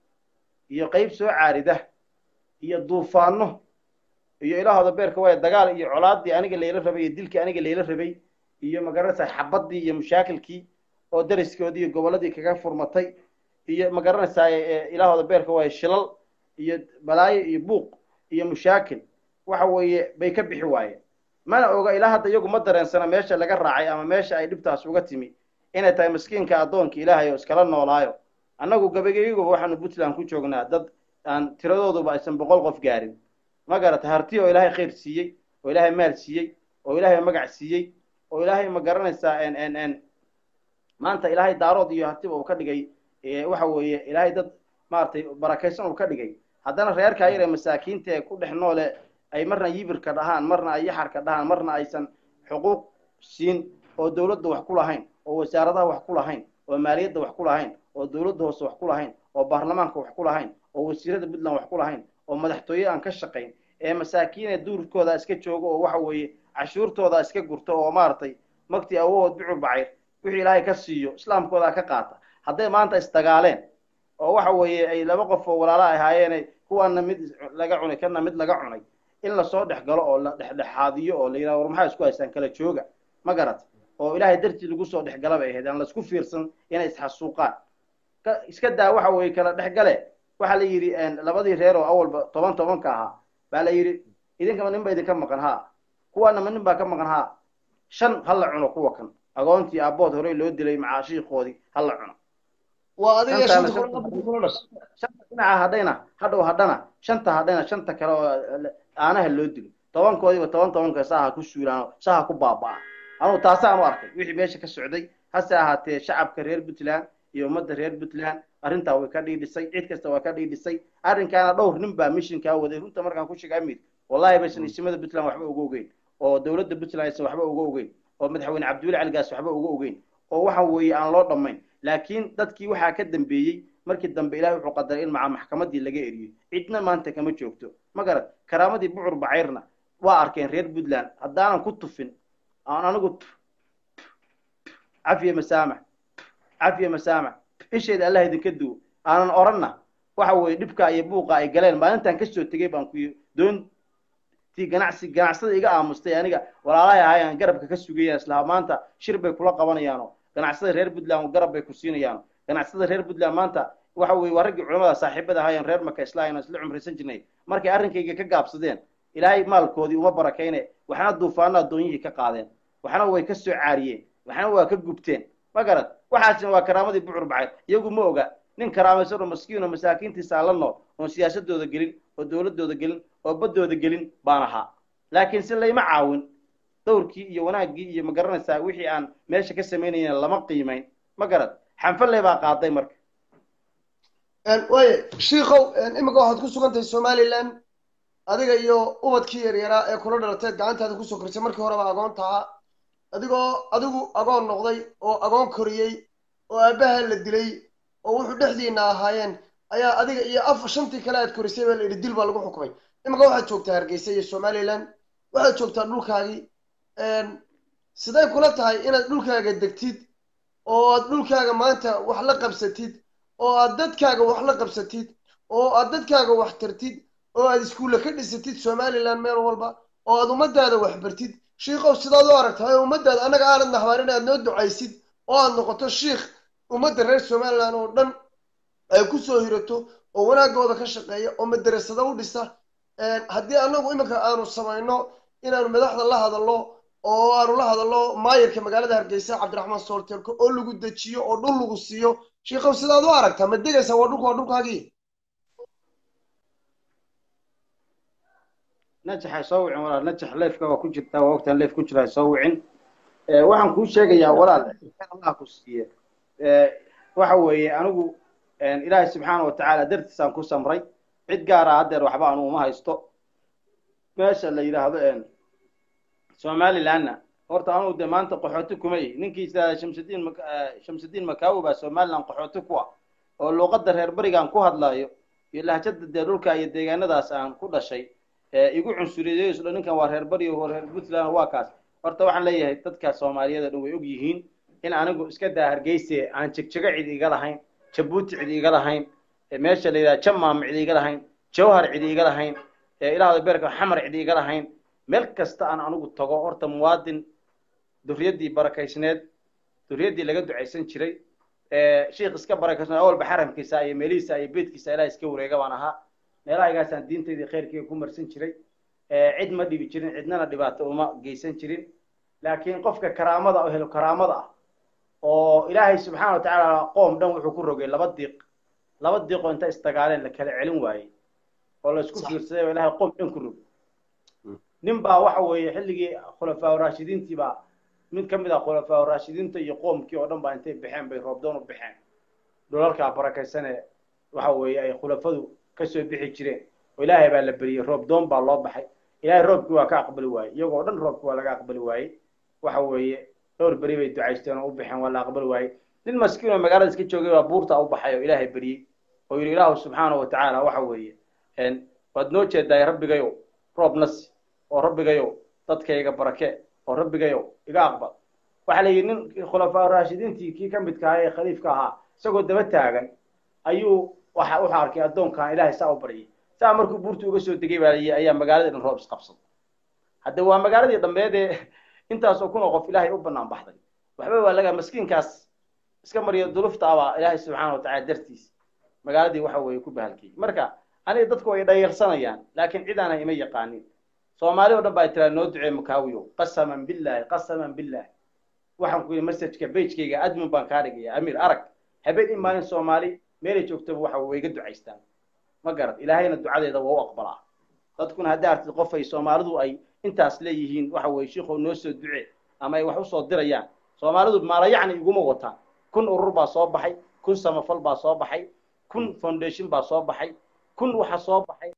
iyo qayb soo caarida iyo duufaano iyo ilaahooda beerka waaya dagaal iyo colaadii aniga layla rabay iyo dilkii aniga layla rabay iyo magaranaysaa xabadii iyo mushaakilkii oo dariskoodii iyo gobolladii kaga furmatay iyo magaranaysaa ilaahooda beerka waaya shilal iyo balaayo iyo buuq iyo mushaakil waxa weeye bay ka bixi waayeen mana oga ilaa hadda iyagu ma dareensana meesha laga raacay ama meesha ay dhibtaas uga timi inay tahay maskiinka addoonka ilaahay oo iskala noolaayo annagu gabageyguba waxaanu puntland ku joognaa dad aan tiradooduba aysan boqol qof gaarin ma garata harti oo ilaahay khayr siiyey oo ilaahay maal siiyey oo ilaahay magac siiyey oo ilaahay ma garanaysaa n maanta ilaahay daarood iyo hartiba uu ka dhigay waxa weeye ilaahay dad maaragtay barakaysan uu ka dhigay haddana reerkaa yar ee masaakiinta ee ku dhex noole ay marna yibirka dhahaan marna ay yaxarka dhahaan marna aysan xuquuq siin oo dawladda wax ku lahayn oo wasaaradaha wax ku lahayn oo maaliyadda wax ku lahayn oo dawladda hoose wax ku lahayn oo baarlamaanka wax ku lahayn oo wasiirada puntland wax ku lahayn oo madaxtooye aan ka shaqayn ee masaakiine duurkooda iska joogo oo waxa weeye cashuurtooda iska gurto oo maaragtay magtii awood bucur bacayr wixii ilaahay ka siiyo islaamkooda ka qaata hadday maanta isdagaaleen oo waxa weeye ay laba qof oo walaala ahaayeen kuwaana mid laga cunay kana mid laga cunay in lasoo dhex galo oo la dhexdhexaadiyo oo la yidhaha war maxaa isku haystaan kala jooga ma garat oo ilaahay dartii lagu soo dhex gala bay ahayd aan laisku fiirsan inay isxasuuqaan iska daa waxa weeye kala dhexgale waxaa la yidhi labadii reer oo awalba toban tobanka ahaa baa la yidhi idinkama nin ba idinka maqan haa kuwaanama nin baa ka maqan haa shan ha la cuno kuwa kan agoontii aabbood horey loo dilay macaashiikoodii ha la cuno waa adiga Shantaana shanta shanta- kuna kuna dhashay shanta dhinaca hadhayna hadhow hadhana shanta hadhayna shanta kale oo aanaha loo dilo tobankoodiiba toban tobanka saha ku suulaan saha ku baaba'an anugu taasaan u arkay wixii meesha ka socday hase ahaatee shacabka reer puntland iyo ummadda reer puntland arrintaa way ka dhiidhisay cid kasta waa ka dhiidhisay arrinkaana dhowr nin baa mishinkaa waday runta markaan ku sheega amid wallahi baysan isimada puntland waxba uga ogeyn oo dowladda puntland aysan waxba uga ogeyn oo madaxweyne cabdiweli caligaas waxba uga ogeyn oo waxa weeye aan loo dhammayn laakiin dadkii waxaa ka dambeeyey markii dambe ilahay wuxuu qadaray in maca maxkamadii laga eriyo cidna maanta kama joogto ma garan karaamadii bucur bacayrna waa arkeen reer puntland haddaanan ku tufin aan anigu cafiya masaamax cafiya masaamax isheeda allah idinka duwo aanan oranna waxa weeye dhibka iyo buuqa ay galeen maalintan kasoo tegey baan ku doontii ganacsi ganacsada iga aamustay aniga walaalahay ahayaan garabka ka sugayaan islaha maanta shir bay kula qabanayaano ganacsada reer puntland garab bay ku siinayaano ganacsada reer puntland maanta waxa weeye waa raggii culamada saaxiibada ahaayeen reer maka islaahayna isla cumraysan jirnay markay arrinkayga ka gaabsadeen ilaahay maalkoodii uma barakayne waxna duufaano addoonyihii ka qaadeen waxna way ka soo caariyeen waxna waa ka gubteen ma garad waxaasina waa karaamadii bucur bacay iyagu ma oga nin karaamaysan oo maskiin oo masaakiintiisa la nool oon siyaasadooda gelin oo dowladooda gelin oo baddooda gelin baan ahaa laakiin si layma caawin dowrkii iyo wanaaggii iyo ma garanaysaa wixii aan meesha ka samaynayna lama qiimayn ma garad xanfaley baa qaaday marka waaye shiikow imika waxaad ku sugan tahay somaliland adiga iyo ubadkii yaryaraa ee kula dhalateed gacantaada kusoo korisay markii horeba agoon tahaa adigoo adigu agoon noqday oo agoon koriyey oo aabbaha la dilay oo wuxuu dhexdiina ahaayeen ayaa adiga iyo af shantii kale aad korisay baa la yidhi dil baa lagu xukumay imika waxaad joogtaa hargeysa iyo somaliland waxaad joogtaa dhulkaagii siday kula tahay inaad dhulkaaga degtid oo aad dhulkaaga maanta wax la qabsatid oo aad dadkaaga wax la qabsatid oo aad dadkaaga wax tartid oo aad iskuulle ka dhisatid somaliland meel walba oo aad ummadaada wax bartid shiikow sidaad u aragtahay oo ummadaada annaga aanad nahbaarin aad noo ducaysid oo aad noqoto shiikh ummadda reer somaliland oo dhan ay ku soo hirato oo wanaagooda ka shaqeeya oo madarasado u dhisa haddii annagu iminka aanu samayno inaanu madaxda la hadallo oo aanu la hadallo maayarka magaalada hargeysa cabdiraxmaan soolteelko oo lagu dejiyo oo dhul lagu siiyo shiikow sidaad u aragtaa ma degaysaa waa dhulka waa dhulkaagii najaxay soo wicin walaal najax leefka waa ku jirtaa waa ogtaan leef ku jiraa soo wicin waxaan kuu sheegayaa walaal allah ku siiye waxa weeye anigu ilaahay subxaana watacaala dartiisaan ku samray cid gaara haddeer waxba anu uma haysto meesha la yidhaahdo somalilandna horta anugu de maanta qaxooti kuma ihi ninkii shamsudiin shamsudiin makaawi baa somaliland qaxooti ku ah oo luuqadda reer berigaan ku hadlayo iyo lahjada dee dhulka iyo deegaanadaas aan ku dhashay igu cunsuriyeeyo isla ninkan waa reer bari oo reer puntland waa kaas horta waxaan leeyahay dadka soomaaliyada dhan way og yihiin in anigu iska daa hargeyse aan jegjego cid iga lahayn jabuuti cid iga lahayn meesha la yidhaha jamaam cid iga lahayn jawhar cid iga lahayn ilaahda beerka xamar cid iga lahayn meel kasta aan anigu tago horta muwaadin durriyaddii barakaysneed durriyaddii laga ducaysan jiray shiikh iska barakaysneed awalba xaramkiisa iyo meelihiisa iyo beedkiisa ilaah iska wareega baan ahaa meelahaygaasaan diintaydii khayrkeyga ku marsan jiray cid ma dhibi jirin cidnana dhibaato uma geysan jirin laakiin qofka karaamada oo helo karaamada ah oo ilaahay subxaana wa tacaala qoom dhan wuxuu ku rogay laba diiq laba diiqoo inta istagaaleen la kala celin waayey oo la isku fiirsaday oo ilaahay qoom dhan ku rogay nin baa waxa weeye xilligii khulafaa raashidiintii baa mid ka mid ah khulafaa raashidiinta iyo qoomkii oo dhan baa intay baxeen bay roobdoon u baxeen dhulalkaa barakaysane waxa weeye ay khulafadu kasoo bixi jireen oo ilaahay baa la beriyey roob doon baa loo baxay ilaahay roobkii waa ka aqbali waayey iyagoo dhan roobkii waa laga aqbali waayey waxa weeye dhowr beri bay ducaysteen oo u baxeen waa la aqbali waayey nin maskiin oo magaalada iska joogay baa buurta u baxay oo ilaahay beriyey oo yidhi ilaahu subxaanahu watacaala waxa weeye waad noo jeedaay rabbigayow roob nasi oo rabbigayow dadkayga barake oo rabbigayow iga aqbal waxaa la yidhi nin khulafaa raashidiintii kii ka midka ahaa ee khaliifka ahaa isagoo daba taagan ayuu waxa wuxuu arkay addoonkan ilaahay saa u baryay saa markuu buurta uga soo degay baa layii ayaa magaaladii dhan roob isqabsaday hadde waa magaaladii dhambeed ee intaasoo kun oo qof ilaahay u banaan baxday waxba waa laga maskiinkaas iska mariyo dulufta abaa ilaahay subxaana watacaala dartiis magaaladii waxa weeye ku bahalkiyey marka aniga dadku way dhayarsanayaan laakiin cid aana ima yaqaanin soomaali oo dhan baa tiraa noo ducee makaawiyo qasaman billahi qasaman billahi waxaan ku yidhi messageka bagekayga admin baan kaa dhigaya amiir arag habeen in maalin soomaali meelay joogtaba waxa way iga ducaystaan ma garad ilaahayna ducadeeda waa u aqbalaa dadkuna haddaa artid qof ay soomaalidu ay intaas leeyihiin waxa weye shiikhow noo soo duce ama ay wax usoo dirayaan soomaalidu maalayacni iguma wataan kun urur baa soo baxay kun samafal baa soo baxay kun foundation baa soo baxay kun waxa soo baxay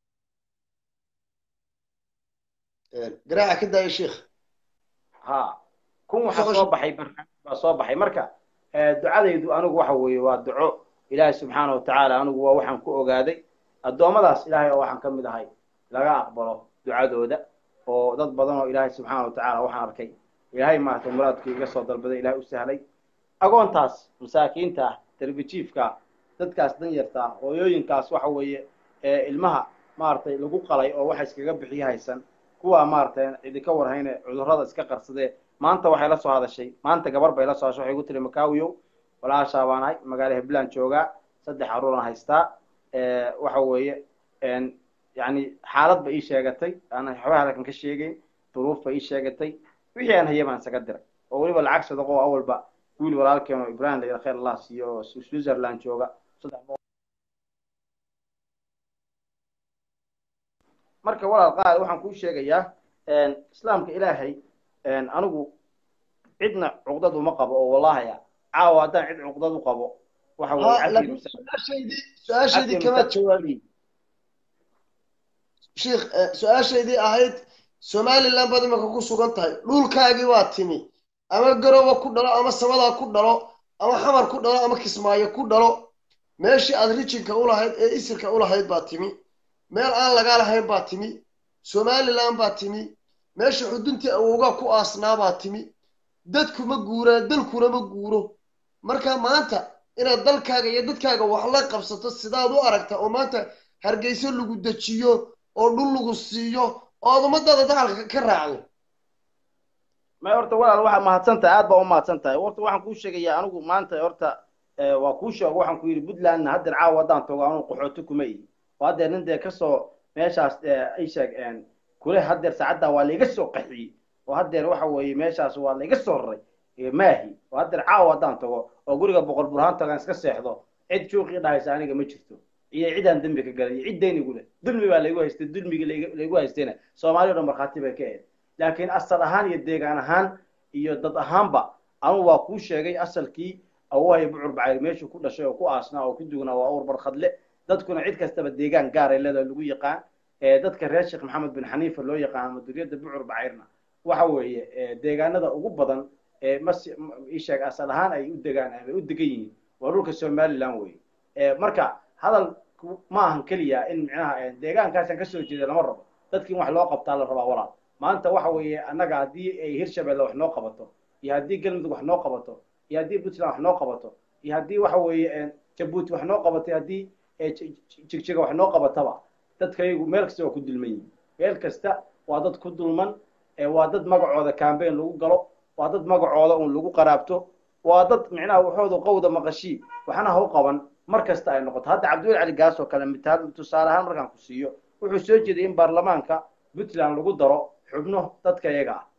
garaaca ka daaya sheikh ha kun waxa soo baxay barnaamij baa soo baxay marka ducadaydu anigu waxa weeye waa duco ilaahay subxaana watacaala anigu waa waxaan ku ogaaday addoommadaas ilaahay oo waxaan ka mid ahay laga aqbalo ducadooda oo dad badan oo ilaahay subxaana watacaala waxaan arkay ilaahay maaragtay muraadkii iga soo dalbaday ilaahay u sahlay agoontaas masaakiinta ah darbijiifka dadkaas danyarta ah hooyooyinkaas waxa weeye ilmaha maaragtay lagu qalay oo waxa iskaga bixiyo haysan kuwa maaragtay idinka warhayne cudurrada iska qarsadee maanta waxay la soo hadashay maanta gabar bay la soo hadashay waxay ku tiri makaawiyow walaashaa baan ahay magaala hebland joogaa saddex caruuraan haystaa waxa weeye yani xaalad ba ii sheegatay aanan waxba halkan ka sheegeyn duruuf ba ii sheegatay wixii aan haya baan isaga diray oo weliba lacag sadaqo oo awalba wiil walaalkeen oo ibrahim layidha khayr allah siiyo oo switzerland jooga saddex marka walaal qaal waxaan kuu sheegayaa islaamka ilaahay anigu cidna cuqdad uma qabo oo wallahaya caawa haddaan cid cuqdad u qabo waxa su-aashaydii su-aashaydii kamaad jawaabin sheikh su-aashaydii ahayd somaliland baad imika ku sugan tahay dhulkaagii waa timi ama garowa ku dhalo ama samadaa ku dhalo ama xamar ku dhalo ama kismaayo ku dhalo meeshii aad rijinka ulahayd ee isirka ulahayd baa timi meel aan lagaa lahayn baa timi somaliland baa timi meesha xuduntii awowgaa ku aasnaa baa timi dadku ma guuraa dalkuna ma guuro marka maanta inaad dalkaaga iyo dadkaaga wax la qabsato sidaad u aragta oo maanta hargeyso lagu dejiyo oo dhul lagu siiyo oo aad ummadaada dacalka ka raacdo may horta walaal waxaa mahadsan tahay aad baa u mahadsan tahay horta waxaan kuu sheegayaa anigu maanta horta waa kuu sheego waxaan ku yidhi puntlandna haddeer caawa haddaan tago anugu qaxooti kuma ihi oo haddeer nin dee kasoo meeshaas ay sheeg kule haddeer saacaddaa waa laiga soo qaxiyey oo haddeer waxa weeye meeshaas waa laiga soo raray maahi oo haddeer caawa haddaan tago oo guriga boqol burhaan tagaan iska seexdo cid juuqii dhahaysa aniga ma jirto iyo cidaan dembi ka galay iyo cid dayn igu leh dulmi baa laygu haystay dulmigii laygu haystayna soomaaliya o dhan markhaati bay ka ahayd laakiin asal ahaan iyo deegaan ahaan iyo dad ahaanba anugu waa kuu sheegay asalkii awahaya bucur bacayr meeshuu ku dhashay oo ku aasnaa oo ku dugnaa waa awr barkhadle dadkuna cid kastaba deegaan gaar ay leedahay lagu yaqaan dadka reer sheekh maxamed bin xaniifa loo yaqaan ama duriyadda bucur bacayrna waxa weeye deegaanada ugu badan mas isheeg asal ahaan ay u degaan ay u degan yihiin waa dhulka somaliland weye marka hadal ma ahan keliya in micnaha deegaankaasaan kasoo jeeda lama rabo dadki in wax loo qabtaa la rabaa walaal maanta waxa weeye annaga haddii ay hirshabelle wax noo qabato iyo haddii galmudug wax noo qabato iyo haddii puntland wax noo qabato iyo haddii waxa weeye jabuuti wax noo qabato haddii jigjiga wax noo qabataba dadkayagu meel kasta waa ku dulman yihin meel kasta waa dad ku dulman waa dad magacooda cambaign lagu galo waa dad magacooda un lagu qaraabto waa dad micnaha waxooda qowda maqashii waxna ha u qaban mar kasta ay noqoto hadda cabdiweli cali gaas oo kale mitaal tusaale ahaan markaan ku siiyo wuxuu soo jeeday in baarlamaanka puntland lagu daro xubno dadka iyaga ah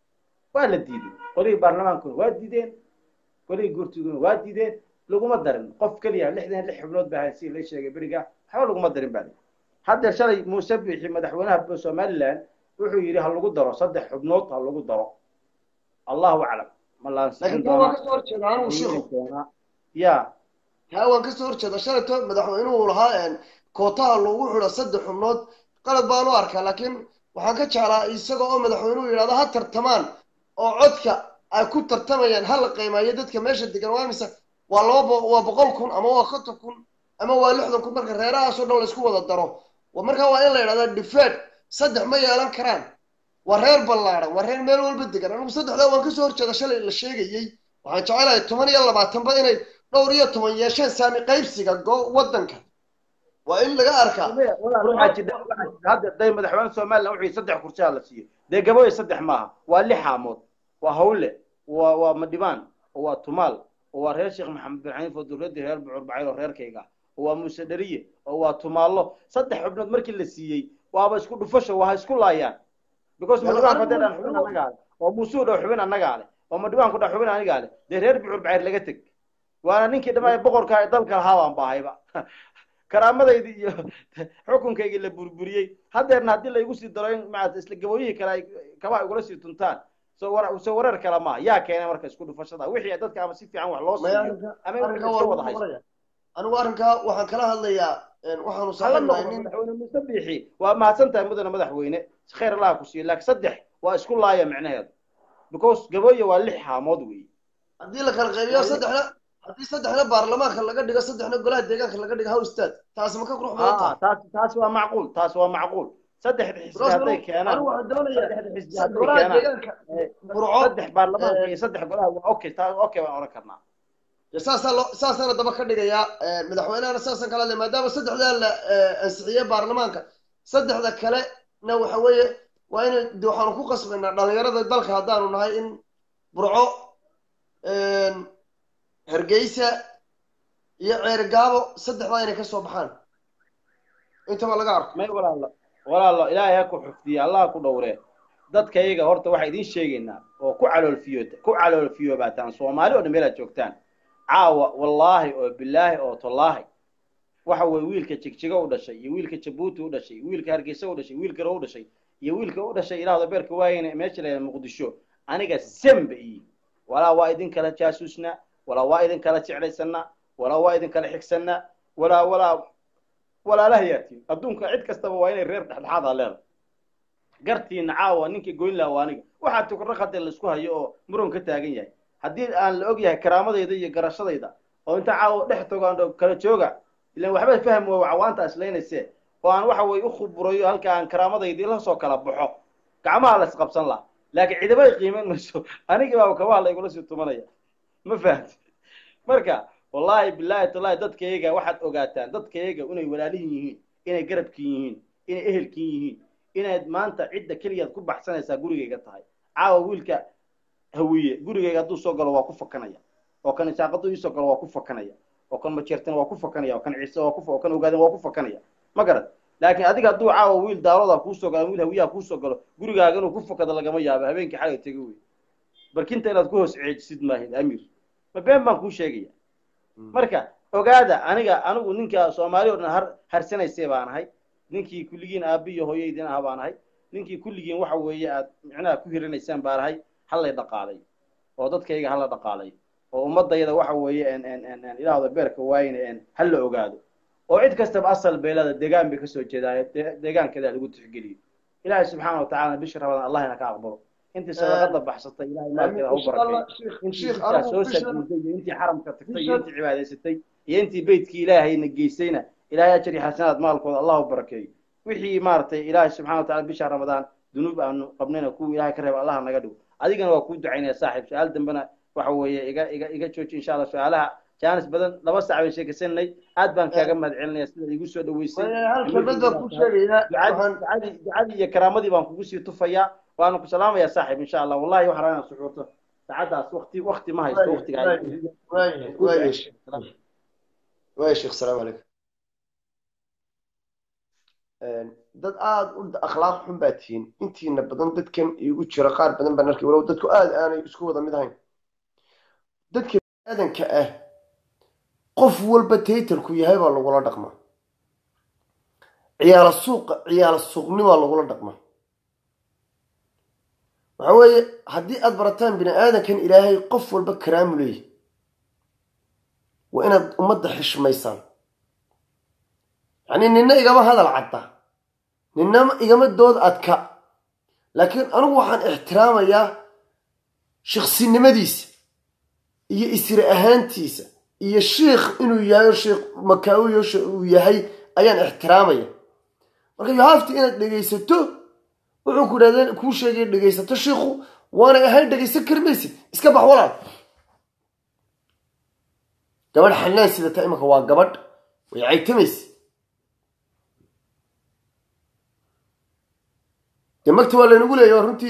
waa la diiday qolihii baarlamaankuna waa diideen qolihii guurtiguna waa diideen laguma darin qof keliya lixdan lix xubnood baa si la sheegay beriga waxba laguma darin baa haddeer shalay muuse bixi madaxweynaha somaliland wuxuu yidhi ha lagu daro saddex xubnood ha lagu daro allahu aclam ma laakiin kuwa waan kasoo horjeeda anigu shiikhu ya ha waan kasoo horjeeda shalayto madaxweynuhu lahaa kootaha loogu xidho saddex xubnood qalad baan u arkaa laakiin waxaan ka jeclaa isaga oo madaxweynuhu yidhahdo ha tartamaan oo codka ay ku tartamayaan ha la qiimeeyo dadka meesha degan waa mise waa laba waa boqol kun ama waa konton kun ama waa lixdan kun marka reerahaasoo dhan la isku wada daro markaa waa in la yidhahdaa difeed saddex ma yeelan karaan waa reer ballaaran waa reer meel walba degan anigu saddexdaa waan kasoo horjeeda shalay la sheegayey waxaan jecelahay toban iyo labaatanba inay dhowr iyo toban yeesheen saami qaybsiga waddanka waa in laga arkaa hadda day madaxweyne somaliland wuxuu saddex kursiyaa la siiyo dee gabooye saddex maaha waa lix haamood waa hawle waa waa madhibaan waa tumaal waa reer sheekh maxamed bin xaniif oo dowladdii reer bucur bacayl oo reerkayga oo waa muuse dheriye oo waa tumaallo saddex xubnood markii la siiyey waaba isku dhufasho waa ha isku laayaan because madhibaanku haddee dhan xubin annagaa leh oo muusuu dhow xubin annagaa leh oo madhibaanku dhan xubin anigaa leh dee reer bucur bacayr laga teg waana ninkii dhammaay boqorka ee dalka lahaa baan baahayba karaamadaydi iyo xukunkaygii la burburiyey haddeerna haddii laygu sii daro in maarata isla gabooyihii kale ay kabaha igula sii tuntaan soo war soo wareer kale maaha yaa keenay marka isku dhufashada wixii dadka ama si fiican wax loo maya siiyo arrinka ama in arrinka iska waa wada lagu haysto noqonaya anigu arrinkaa waxaan kala hadlayaa waxaanu hala saaxiibnahay noqdo nin madaxweyne muuse biixi waa mahadsan tahay mudane madaxweyne khayr allaha ku siiyo laakiin saddex waa isku laaya micnaheedu because gabooye waa lix haamood weeye haddii la kala qaybiyo saddexna haddii saddexna baarlamaanka laga dhigo saddexna golaha deegaanka laga dhigo howstaad taasi ma ka qurux badan aa tahay taas taas waa macquul taas waa macquul saddexda xisbi Because hadday anigu keenaan anigu waxaan doonayaa saddexda xisbi sa- hadday golaha keenaan deegaanka eh, burco saddex baarlamaanka eh, iyo saddex golaha waa okay taas okay baan oran karnaa dee saasaa loo saasaana daba ka dhigayaa madaxweynehana saasaan kala hadlay maadaama saddexdaa la ansixiyey baarlamaanka saddexda kalena waxa weeye waa in de waxaanu ku qasbaynaa dhalinyarada dalka haddaanu nahay in burco hargeysa iyo ceergaabo saddexdaa inay ka soo baxaan intaba laga arko may walaalo walaalo ilaahay ha ku xufdiye allah ha ku dhowree dadka iyaga horta waxaa idiin sheegaynaa oo ku caloolfiyo ku caloolfiyoobataan soomaali oo dhan meelaad joogtaan caawa wallaahi oo bilaahi oo tallaahi waxa weye wiilka jigjigo u dhashay iyo wiilka jabuuti u dhashay iyo wiilka hargeysa u dhashay wiilka ro u dhashay iyo wiilka u dhashay ilaahda beerka waayeyna meesha la muqdisho aniga semba iyi walaa waa idin kala jaasuusnaa walaa waa idin kala jeclaysanaa walaa waa idin kala xigsanaa walaa walaa walaalahayaatiin adduunka cid kastaba waa inay reer dhexdhexaada leedahay gartiina caawa ninka goyn laha waa aniga waxaa tukraqade laisku hayo oo muran ka taagan yahay haddii aan la og yahay karaamadayda iyo garashadayda oo inta caawa dhex togaan kala jooga ilan waxba fahmi waa cawaanta islaynayse oo aan waxa weye ukhuburayo halka aan karaamadayda la soo kala baxo gacmaha la isqabsan laha laakiin cidaba ay qiiman mayso anigii baaba kabaha la igula sii tumanaya ma fahamti marka wallaahi bilaahi tallahi dadkayaga waxaad ogaataan dadkayaga inay walaalihin yihiin inay garabkin yihiin inay ehelkin yihiin inaad maanta cidda keliyaad ku baxsanaysaa gurigayga tahay caawa wiilka hawiye gurigayga hadduu soo galo waa ku fakanaya oo kan isaaqadu iisoo galo waa ku fakanaya oo kan majeertana waa ku fakanaya oo kan ciise waa ku oo kan ogaadan waa ku fakanaya ma garad laakiin adiga hadduu caawa wiil daarooda kuusoo galo wiil hawiyaha kuusoo galo gurigaaga inuu ku fakado lagama yaabo habeenkii xalay tegi wey barkinta inaad ku hoos ceejisid maahid amiir ma been baan kuu sheegaya marka ogaada aniga anigu ninka soomaali oo dhan har harsanaysay baan ahay ninkii kulligiin aabbi iyo hooyaydin ah baan ahay ninkii kulligiin waxa weeye aad micnaha ku hirinaysaan baan ahay hallay dhaqaalay oo dadkayga hala dhaqaalay oo ummadayda waxa weeye ilaahda beerka waayna hala ogaado oo cid kastaba asal beelada deegaan bay kasoo jeedaayo deegaankeeda lagu tixgeliyo ilaahay subxaana watacaala bisha ramadaan allah ina ka aqbalo intii sadaqada baxsatay ilahay maalkeeda ha u barakeeyo intii intaa soo saguuday iyo intii xaramka tagtay iyo intii cibaadaysatay iyo intii beytkii ilaahayna geysayna ilahay ajar iyo xasanaad maalkooda allah u barakeeyo wixii maaragtay ilaahay subxana wataala bisha ramadaan dunuub aanu qabnayna kuwa ilahay ka reeba allah naga dhigo adigana waa kuu ducaynaya saaxiib su-aal dambena waxa weeye iga iga iga jooji insha allah su-aalaha jaanis badan laba sac bayn sheekaysanay aad baan kaaga mahad celinaya sida igu soo dhaweysay hal kelmad baan ku sheegayaa waxaan ducadii ducadii iyo karaamadii baan kugu sii tufayaa waana ku salaamayaa saaxiib insha allah wallahi waxaan rabaa inaan suxuurto saacaddaas wakti wakti ma haysto waktiga waaya waaya sheekh salaamu calaykum dad aada u akhlaaq xun baa tihiin intiina badan dadkan igu jira qaar badan baan arkay walow dadku aada aanay isku wada mid ahayn dadka aadanka ah qof walba taytarku yahay baa lagula dhaqmaa ciyaala suuqa ciyaala suuqnimaa lagula dhaqmaa waxa weeye haddii aada barataan bini aadankan ilaahay qof walba karaamu leeyahy waa inaad ummadda xishmaysaan yacni nina igama hadal cadda nina igama dood adka laakiin anigu waxaan ixtiraamayaa shiksinimadiisa iyo isri ahaantiisa iyo shiikh inuu yahay sheikh makaawiyo uu yahay ayaan ixtiraamaya marka yohafti inaad dhegaysato wuxuu ku idhahdeen kuu sheegay dhegaysato shiikhu waanay ahayn dhegaysan kari maysid iska bax walaal gabadh xanaan sidata imanka waa gabadh way caytamaysa dee magta waa laynagu leeya runtii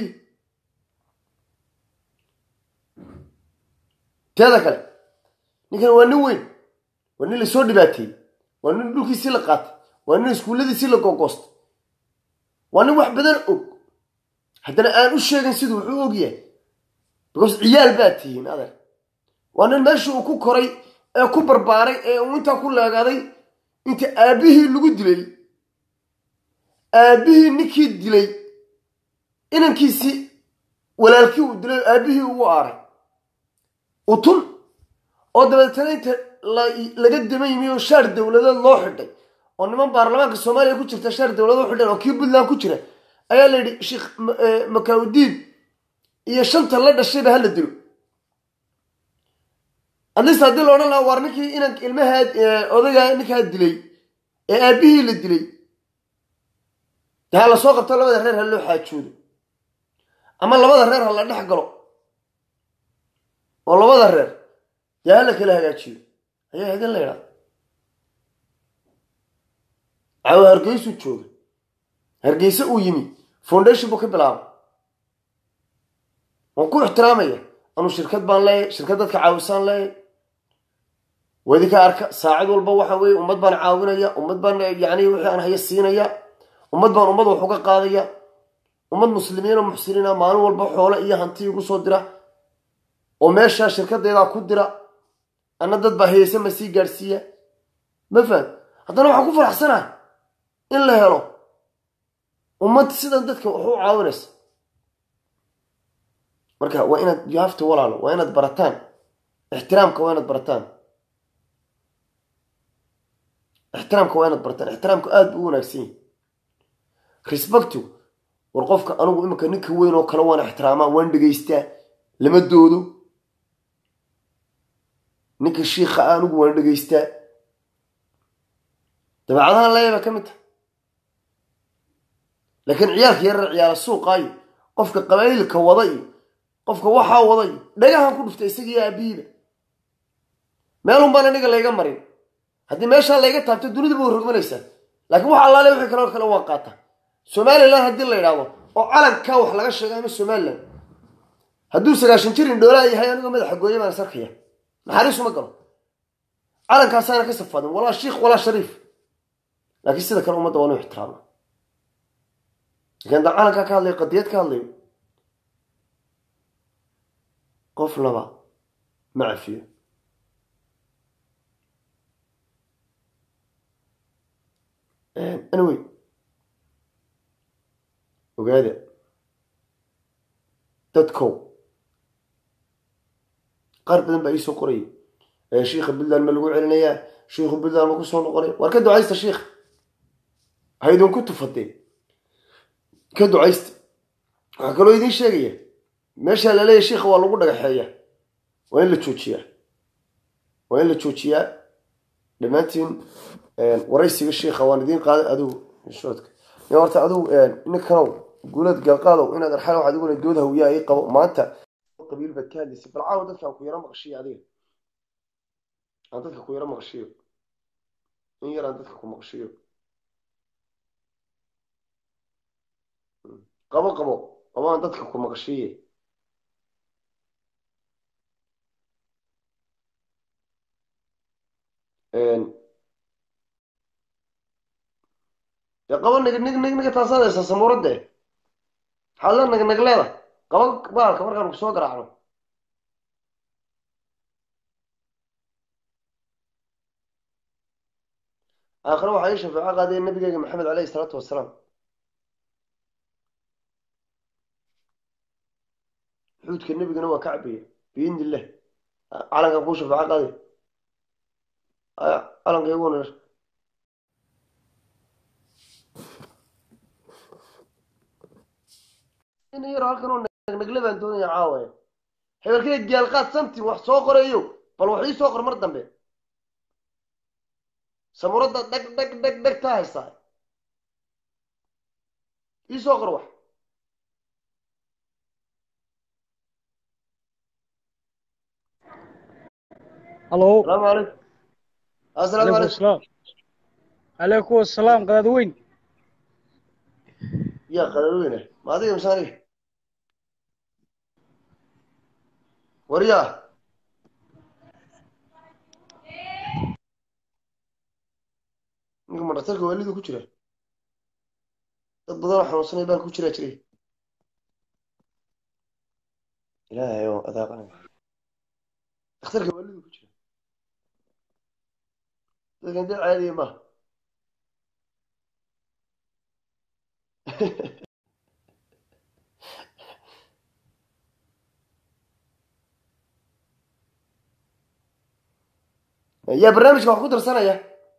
teeda kale ninkan waa nin weyn waa nin lasoo dhibaateeyey waa nin dhulkiisii la qaatay waa nin iskuulladiisii la gogoostay waa nin wax badan og haddana aan u sheegin siduu wuxuu og yahay because ciyaal baad tihiin adeer waa nin meeshii uu ku koray ee ku barbaaray ee uu intaa ku leegaaday inta aabbihii lagu dilay aabbihii ninkii dilay inankiisii walaalkii uu dilay aabbihii ugu aaray utun oo dabeetana inta laga daba yimi oo shaar dowladeed loo xidhay oo niman baarlamaanka soomaaliya ku jirta shaar dowladeed u xidhan oo kii puntland ku jira ayaa la yidhi sheekh makawdiin iyo shanta la dhashayba hala dilo adlist haddii la odhan lahaa waar ninkii inan ilmahaa odagaa ninkaa dilay ee aabbihii la dilay dee ha la soo qabto labada reer ha loo xaajoodo ama labada reer ha la dhex galo oo labada reer dee ha la kala hagaajiyo ayaa idin la idhaa caawa hargeysuu jooga hargeyse uu yimi foundation buu ka bilaabay waan ku ixtiraamaya anuu shirkad baan leeyahay shirkad dadka caawisaan leeyahay wadinka arka saacid walba waxa weeye ummad baan caawinaya ummad baan yani wixii aan haya siinaya ummad baan ummad wax uga qaadaya ummad muslimiin oo muxsiniina maalin walba xoole iyo hanti igu soo dira oo meeshaa shirkadeedaa ku dira anna dad baa hayeysa ma sii gaadhsiiya ma faham haddana waxaan ku faraxsanahay in la helo ummad sidan dadka wax u caawinaysa marka waa inaad yohafta walaalo waa inaad barataan ixtiraamka waa inaad barataan ixtiraamka waa inaad barataan ixtiraamka aada buu u wanaagsan yahay respectu war qofka anigu iminka ninka weyn oo kale waan ixtiraamaa waan dhegaystaa lama doodo ninka shiikha a anigu waan dhegaystaa dabeecadahan leeyaba ka mid tahay laakiin ciyaalka yarar ciyaala suuqaayo qofka qabaa'ilka wada iyo qofka waxaa wada iyo dhagahan ku dhuftay isagiiyo aabihiiba meelun baan aniga layga marin haddii meeshaa layga taabto dunidaba way rogmanaysaa laakiin wax allaale wixii kaloo kale waan qaataa somalilan haddii la yidhaahdo oo calankaa wax laga sheega ama somalilan hadduu sagaashan jir indhoolaa yahay anigoo madaxa gooye baan sarkaya naxariisuma galo calankaasaana ka safadin walaa shiikh walaa shariif laakiin sida kale ummadda waa nu ixtiraama lakin haddaan calankaa ka hadlayo qadiyad ka hadlayo qof laba ma cafiyo anyway ogaada dadkow qaar badan baa iisoo qorayay shiikha puntland ma lagu celinayaa shiikhu puntland ma ku soo noqonay waar ka ducaysta shiikha ha idinku tufadee ka ducaysta waxaa kaloo idiin sheegaya meeshaa laleeyahy shiikha waa lagu dhagaxeeya waa in la joojiyaa waa in la joojiyaa dhammaantiin waraysiga shiikha waan idiin qaaday adigu shoodka horta adigu ninkanow guulad galqaadow inaad arxal waxaad iguna dood hawiyaa ii qabo maanta qabiil baad ka hadlaysay bal caawa dadkaan ku yaro maqashiyo adiga aan dadka ku yaro maqashiyo in yar aan dadka ku maqashiyo qabo qabo qabo aan dadka ku maqashiye dee qabo nig nig nig niga taasaad haysaa samuuradde maxaad la nag nag leedahay qabo baalka markaanu kusoo garaacno aakhire waxaa ii shafeeco qaadaya nabigeyga maxamed caleyhi isalaatu wasalaam xuudka nebigana waa ka cabaya biidni illah calankan kuu shafeeco qaadaya calanka iguna in yar halkan oo nagnagle baan doonaya caawaya hebelkeed gaalqaad samti wax soo qorayo bal wax ii soo qor mar dambe samuradda dhag dhag dhag dhag taa haysaa ii soo qor wax الو asalaamu calaykum asalaamu عليكم calaykum السلام عليكم السلام قناة وين yaa qalalweyne ma adiga mise aniga waryaa dhakhtarka waalidu ku jira dad badan oo xanuunsanay baan ku jiraa jiray ilaahay oo adaaqanay dhakhtarka waalidu ku jira dadkan dad caadiya maaha yaa barnaamijka wax ku darsanaya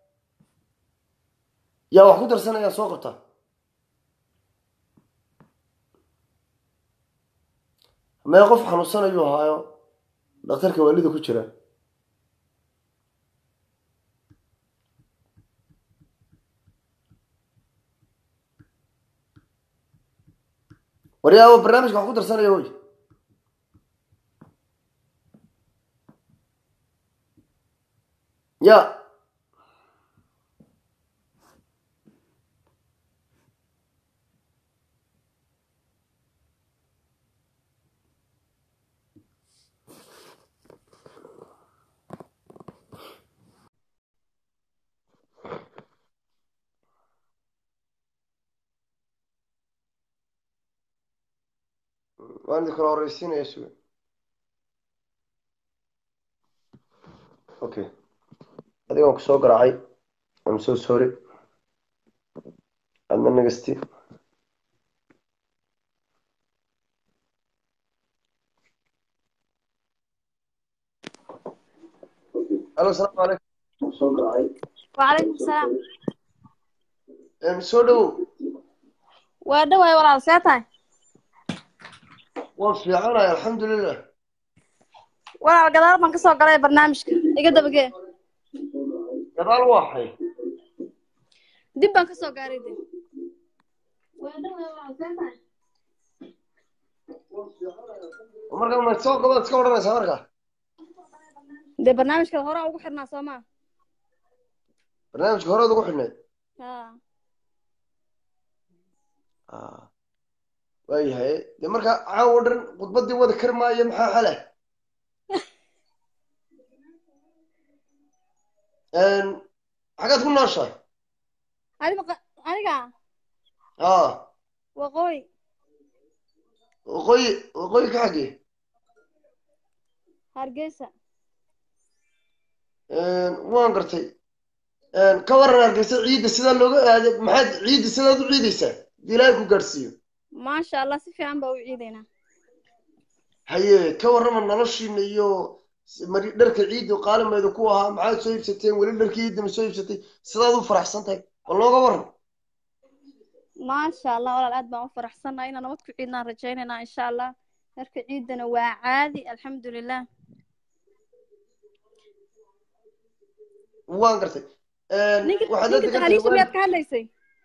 yaa wax ku darsanaya soo qabta mee qof xanuunsanayuu ahaayo dhakhtarka waalida ku jira waryaa barnaamijka wax ku darsanaya hoy ya waan idin kala horeysiinaya sugan okay adigaan ku soo garaacay am so sorry adna nagasti alo asalaamu calaykum وعليكم السلام Em, soo dhowow waa dhawaay walaal see tahay waan fiicanahay alxamdulilah walaal gadaal baan kasoo galay barnaamijka iga dabagee gadaal waaxay dib baan kasoo gaaray de waa dhawaay walaal see tahay markaa ma soo gabaad iska odhanaysaa markaa dee barnaamijka hore ugu xirnaa soo maa barnaamijka horead ugu xidhnayd ha waayahay dee markaa caawo dhan khudbaddii wada kari maayo maxaa xale xagaad ku nooshahay adiga qa- aniga a waqooyi waqooyi waqooyi ka xaggee hargeysa waan gartay ka waran hargeysa ciidda sidaa looga aaday maxaad ciidda sidaad u ciidaysaa hadii ilaahay ku gaadhsiiyo maasha allah si fiican baa u ciidaynaa haye ka warrama noloshiina iyo mari dharka ciidda qaalimeeda ku ahaa maxaad soo iibsateen weli dharkii ciidda ma soo iibsatay sidaad u faraxsan tahay bal nooga warran maasha allah walaal aad baan u faraxsannahay inaan nabad ku ciidnaan rajaynaynaa insha allah dharka ciidana waa caadi alxamdulilah waan gartay ninka waxaad ninka hadda ka tahaliisha tahay miyaad ka hadlaysay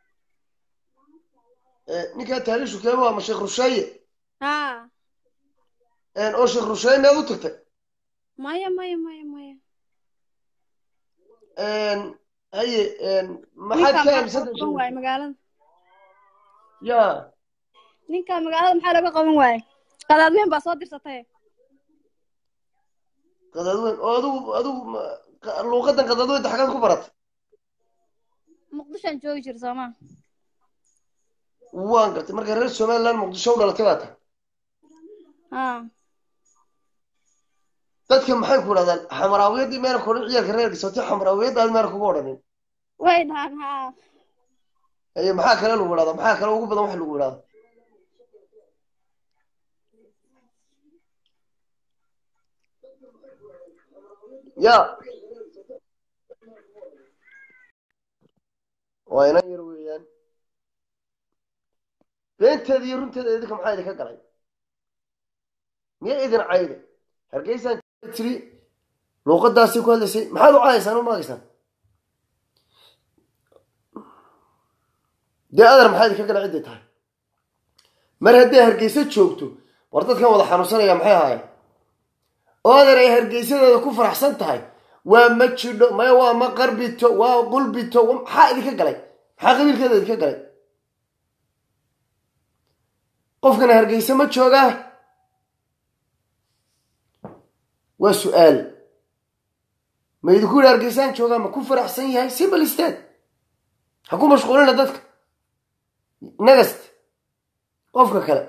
ninkaa taaliishu keeba ama sheekh rusheeye ha oo sheekh rusheeye miyaad u tagtay maya maya maya maya haye maxaad ninkaa ka maxaa aaminsan looga qaban waaye magaalada ya ninkaa magaalada maxaa looga qaban waaye qadaadweyn baa soo dirsatay qadaadweyn oo adigu adigu ma- qa- luuqadan qadaadweynta xaggaad ku baratay muqdishoan joogi jira soomaa waan gartay marka reer somaliland muqdisho u dhalatay baa tahay ha dadka maxay ku dhahdaan xamaraawiyadii meena ku odhan ciyaalka reer gisotay xamaraawiyadaad meena kugu odhanin way dhahan ha haye maxaa kale lagu idhahdaa maxaa kale ugu badan wax lagu idhahdaa ya waa inan yar weeyaan beenteeda iyo runteeda idinka maxaa idinka galay miya idin cayda hargeysaan tiri luuqadaasii ku hadlaysay maxaad u caayaysaan u maagaysaan dee adar maxaa idinka gala cidday tahay mar hadday hargeysa joogto war dadkan wada xanuunsanaya maxay ahaayeen oo adar ay hargeysadeeda ku faraxsan tahay waa ma jidho maya waa ma qarbito waa qulbito wa- maxaa idinka galay maxaa qabiilkeeda idinka galay qofkana hargeysa ma joogaa waa su-aal ma idinku yidhi hargeysaan joogaa ma ku faraxsan yahay simple state ha ku mashquulina dadka nagast qofka kale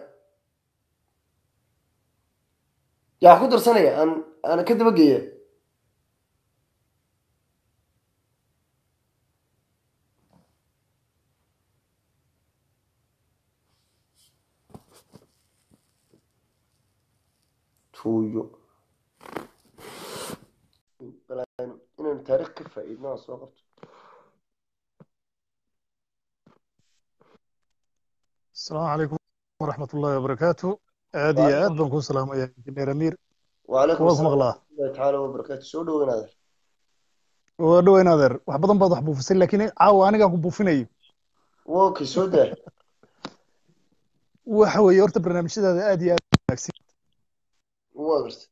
yaa wax ku darsanaya aan aan ka daba geeya tuuyo inaynu taariikh ka faa'iidno aan soo qabto السلام عليكم ورحمة الله وبركاته آدي وعليكم آد بنكون سلام يا إنجنير أمير وعليكم كوالكم السلام الله ورحمة الله تعالى وبركاته soo dhoweyn adeer ودوين هذا wax badan baad wax buufisay laakiin caawa aniga ku buufinayo wokay soo daa waxa weeye horta barnaamijyadaada aad iyo aad u wanaagsan waa garta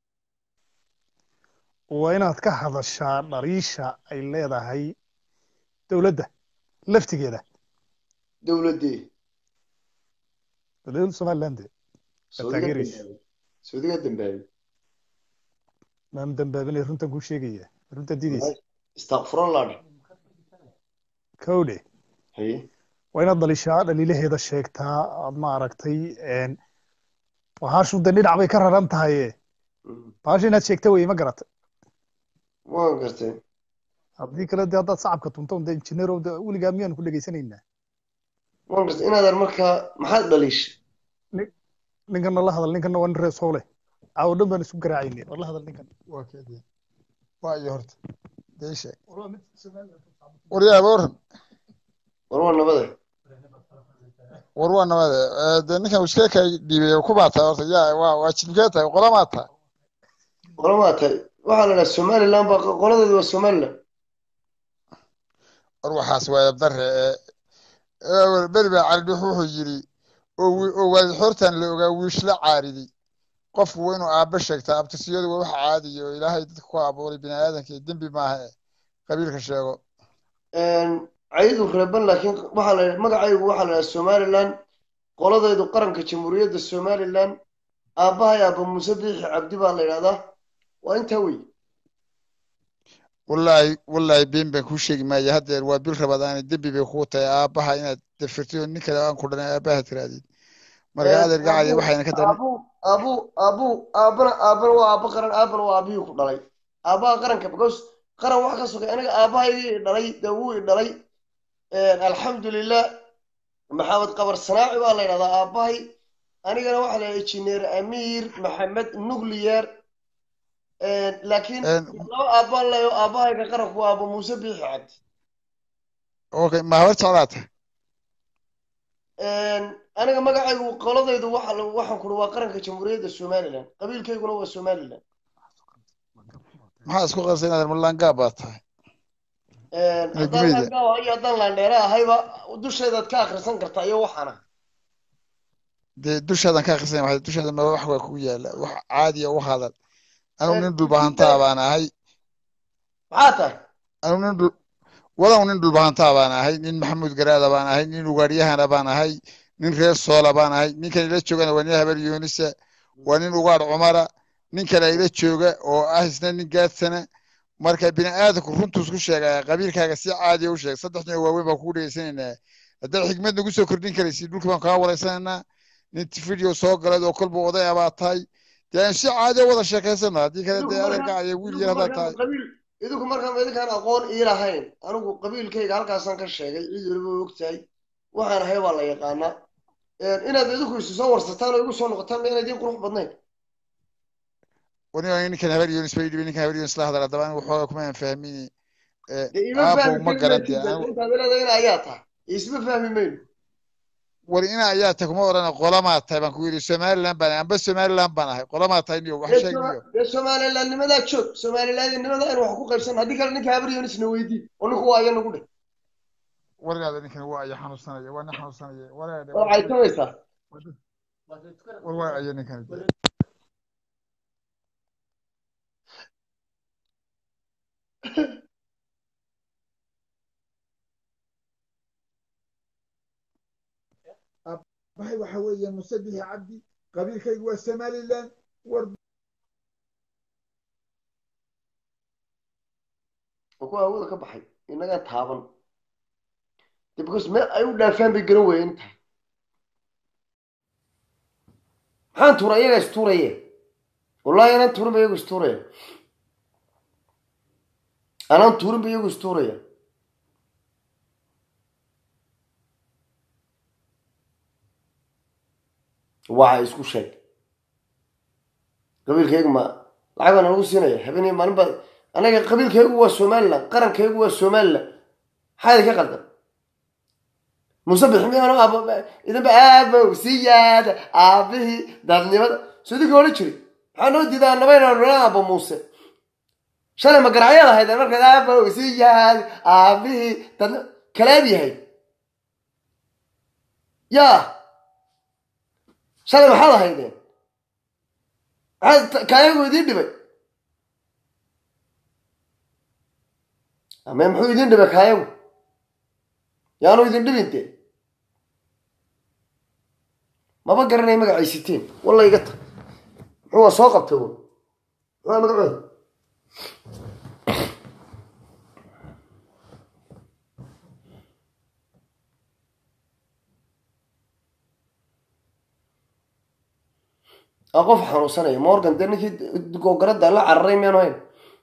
waa inaad ka hadashaa dhariisha ay leedahay dowladda laftigeeda dowladdee dowladda somaliland saudiga taageeraysa dambaabay saudiga dambaabay maam dambaabinay runtan kuu sheegaya runtan diidaysa istakfurallah kowdhe haye waa inaad dhalishaa dhaliilaheeda sheegtaa aad ma aragtay bahashu de dhinac bay ka raran tahaye Mm. bahasha inaad sheegta weye ma garata waan gartay haddii kale de haddaad sacabka tunto de injineer de weligaa miyaanu ku dhegaysanaynaa waan gartay inaadan markaa maxaad dhaliishay ninkana la hadal ninkana waa nin rees howle caawo dhan baan isu garaacayne war la hadal ninkan waa keedii waa iyo horta dee ii sheeg waryaaba waran war waa nabade war waa nabade Eh, dee ninkan iskee kay dhiibay ku baa tahay horta yaa waa waa jilmkee tahay qolamaa tahay qolamaa tahay waxaa la dhaha somaliland baa qoladeedu waa somaliland war waxaas waa dabdare ee beri baa cali dhux wuxuu yidhi oo wi- oo waalid xoortan la ogaa wiishla caariday qofku waa inuu aabba sheegtaa abtisiyadu waa wax caadiya oo ilaahay dadka ku abuuray bini aadanka iyo dembi maaha eh qabiilka sheego caydu reeban laakiin waxaa la magacaygu waxaa la dhaha somaliland qoladeedu qaranka jamhuuriyadda somaliland aabbahay aabba muuse biixi cabdi baa la yidhahdaa waa intaa wey wallaahi wallaahi been baan kuu sheegi maaya haddeer waa bil rabadaani dembi bay kuu tahay aabbaha inaad dafirtid oo nin kale aan ku dhanay aabbaha tirahdid marka adeer gacaya waxayna ka daran aabuu aabuu aabuu aabbana aabbana waa aabba qaran aabbana waa aabbihii ku dhalay aabbaha qaranka because qaran wax ka sokay aniga aabbahaygii i dhalay dee wuu i dhalay alxamdulilah maxamed qabar sanaaci baa la yidhahdaa aabbahay anigana waxaa la yidhahdaa injineer amiir maxamed nuclear laakiin laba aabbaan leeyo aabbahayga qaranku waa aabba muuse biixi cabdi okay ma habar jeclaata aniga magacaygu qoladaydu waxa la- waxaan kuri waa qaranka jamhuuriyadda somaliland qabiilkayguna waa somaliland maxaa isku qarsa inaad malangaab baa tahay haddaan gumeyda. laangaawa iyo haddaan laandheere ahayba dusheedaad ka akhrisan kartaa iyo waxaana dee dushaadan ka akhrisanaya waxay dushaada ma wax waa kugu yaala wax caadiya u hadal anugu nin dhulbahantaa baan ahay maxaa tahay anugu nin dhul walow nin dhulbahantaa baan ahay nin maxamuud garaada baan ahay nin ugaaryahana baan ahay nin reer soola baan ahay ninkan ila joogana waa nin habar yoonisa waa nin ugaadh cumara nin kale ila jooga oo ah isna nin gaadsana marka bini aadamku runtuu isku sheegaya qabiilkaaga si caadiya u sheeg saddex nin oo waaweyn baan kugu dhegeysanaynaa haddaad xikmad nagu soo kordhin karaysid dhulka baan kaa wareysanaynaa nin video soo galay oo kolba oday abaa tahay dee aan si caadiya wada sheekaysano haddii kale idinku dee markaa adeergacaya wiil idinku yar haddaad markaa tahay qabiil idinku markaa idinkaan aqoon ii lahayn anigu qabiilkayga halkaasaan ka sheegay cid waliba way ogtahay waxaan ahay baa la yaqaanaa inaad idinku isu soo warsataan oo igu soo noqotaan ma inaydin qurux badnayn wani ninkan habar yoonis bay dhibay ninkan habar yoonis la hadal haddaba anigu waxooga kuma aan fahmini dee ima aabow fahmi ma kari garan dee maysid anigu intaad leedahay ina ayaa tahay isma fahmi mayno war ina ayaa tahay kuma odhana qolamaa tahay baan ku yidhi somaliland baan ahay amba somaliland baan ahay qolamaa tahay niyo wax dee sheeg Soma- niyo dee somalilandnimadaa joog somalilandnimada aynu wax ku qaybsan haddii kale ninka habar yoonisna weydii oo ninku waa aya nagu dheh wargaada ninkan waa aya xanuunsanaya waa nin xanuunsanaya waraade waa caytamaysaa war waa aya ninkan maxay waxa weeye musabixi cabdi qabiilkaygu waa somaliland war oo kuwa hawada ka baxay innagaa taaban de because meel ay u dhaafaan bay garan weeyeen tahay maxaan tuura iyaga istuuraye wallahi anaan tuurin ba iyagu istuuraya anaan tuurin ba iyagu istuuraya waxa isku sheeg qabiilkaygu ma lacag baa nalagu siinaya habeenay maalin baa anaga qabiilkaygu waa somaliland qarankaygu waa somaliland maxaa idinka qaldan muuse biximiyaano aabo idinba aabow siyaada aabihii dadnimada soo idinka odhan jiri maxaa noo diidaa nabayna nala aabo muuse shalay ma garacyaad ahaydeen markaad aabow siyaada aabihii dadnima kalaad yahay yaa shalay maxaad ahaydeen maxaad kaayagu idiin dhibay ame muxuu idin dhibay kaayagu yaanu idin dhibin dee maba garanay magacaysiteen walla iga ta muxuu waa soo qabtay un muxuu magacooda aa qof xanuunsanaya morgan dee ninkii googarada la cararay miyaanu hayn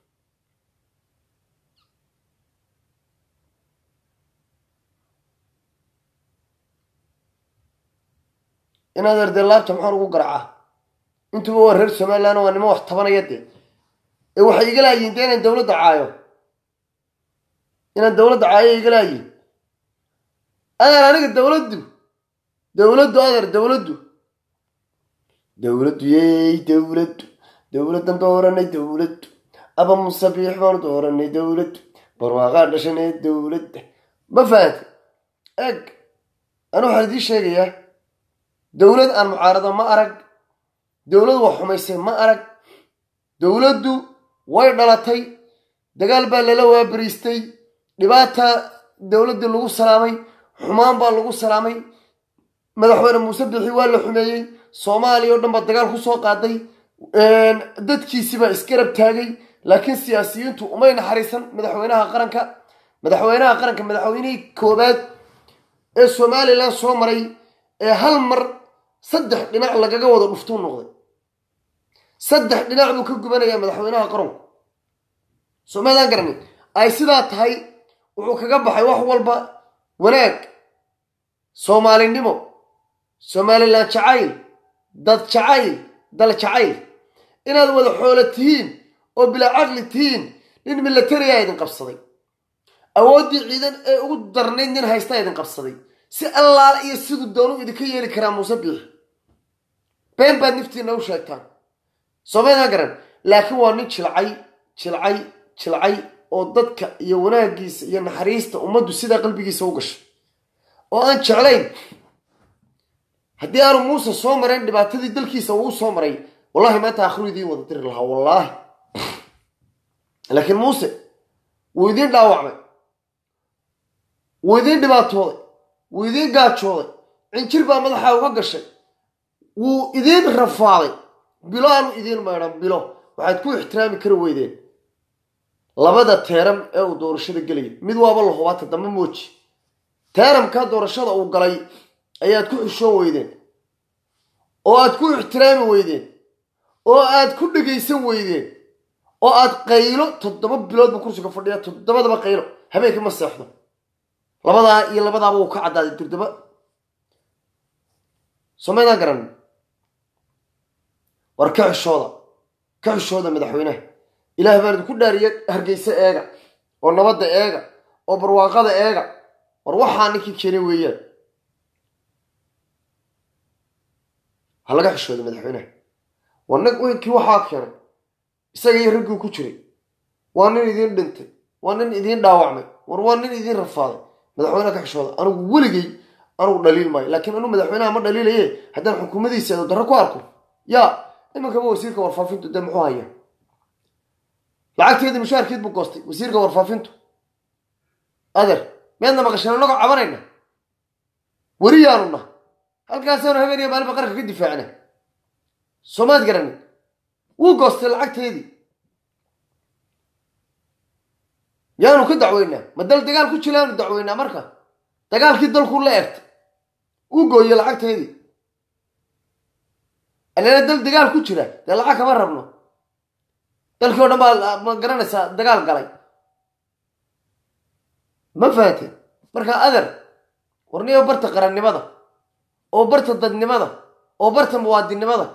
inaad ardee laabta maxaan ugu garacaa intuba waa reer somaliland waa nimo wax tabanaya dee ee waxay iga laayihin dee inaan dawladda caayo inaan dawladda caayo iga laayihin adeer aniga dawladdu dawladdu adeer dawladdu dawladdu yeey dawladdu dawladdan dooranay dawladdu aba musabiix baanu dooranay dawladdu barwaaqaa dhashanee dawladda ma fahanta eg anu waxaan idiin sheegayaa dawlad aan mucaarado ma arag dawlad wax xumaysay ma arag dawladdu way dhalatay dagaal baa lala waabariistay dhibaata dawladdii lagu salaamay xumaan baa lagu salaamay madaxweyne muuse bixi waa la xumeeyey soomaaliya o dhan baa dagaal ku soo qaaday dadkiisii baa isgarab taagay laakiin siyaasiyiintu umay naxariisan madaxweynaha qaranka madaxweynaha qaranka madaxweynihii koobaad ee somalilan soo maray ee hal mar saddex dhinac lagaga wada dhuftuu noqday saddex dhinac buu ka gubanayaa madaxweynaha qaranku somaadaan garanin ay sidaa tahay wuxuu kaga baxay wax walba wanaag soomaalinimo somalilan jacayl dad jacayl dal jacayl inaad wada xoolo tihiin oo bilaa caqli tihiin nin milatariyaa idin qabsaday awooddii ciidan ee ugu darnayd nin haystaa idin qabsaday si allaala iyo siduu doonu idinka yeeli karaa muuse biixi been baad niftiina u sheegtaan soomaydaan garan laakiin waa nin jilcay jilcay jilcay oo dadka iyo wanaaggiisa iyo naxariista ummaddu sidaa qalbigiisa u gashay oo aan jeclayn haddii aanu muuse soo marayn dhibaatadii dalkiisa uu soo maray wallahi maanta akhru idiin wada diri lahaa wallaahi laakiin muuse wuu idiin dhaawacmay wuu idiin dhibaatooday wuu idiin gaajooday cinjir baa madaxa uga gashay wuu idiin rafaaday bilo aanu idiin maydhan bilo waxaad ku ixtiraami kari weydeen labada teeram ee uu doorashada gelaya mid waaba la hubaata dambe mooji teeramkaa doorashada uu galay ayaad ku xishoon weydeen oo aad ku ixtiraami weydeen oo aad ku dhegaysan weydeen oo aad qaylo toddoba bilood buu kursiga fadhiya toddobadaba qaylo habeenkii ma seexdo labadaa iyo labadaaba uu ka caddaaday durdaba somaydaan garan war ka xishooda ka xishooda madaxweynaha ilaah baan idinku dhaariya hargeysa eega oo nabadda eega oo barwaaqada eega war waxaa ninkii keenay weeyaan ha laga xishooda madaxweynaha war nag weynkii waxaa keenay isaga iyo raggii ku jiray waa nin idiin dhintay waa nin idiin dhaawacmay war waa nin idiin rafaaday madaxweynaha ka xishooda anigu weligay anigu dhaliil maayo laakiin anu madaxweynaha ma dhaliilaye haddaan xukuumadiisa eedo darro ku arko yaa imankaba wasiirka warfaafintu dee muxuu hayaa lacagteedii mushaarkeed buu goostay wasiirka warfaafintu adeer miyaadna maqasheen annagoo cabanayna weriyaanu nah halkaasaanu habeen iyo maalinba qaranka ka difaacna soomaad garanin wuu goostay lacagteedii yaanu ka dacweynaa ma dal dagaal ku jilaanu dacweynaa marka dagaalkii dalkuu la egtay uu gooyey lacagteedii anana dal dagaal ku jira dee lacag kama rabno dalkii o dhan baa ma garanaysaa dagaal galay ma fahanteen marka ader warniyo barta qarannimada oo barta dadnimada oo barta muwaadinnimada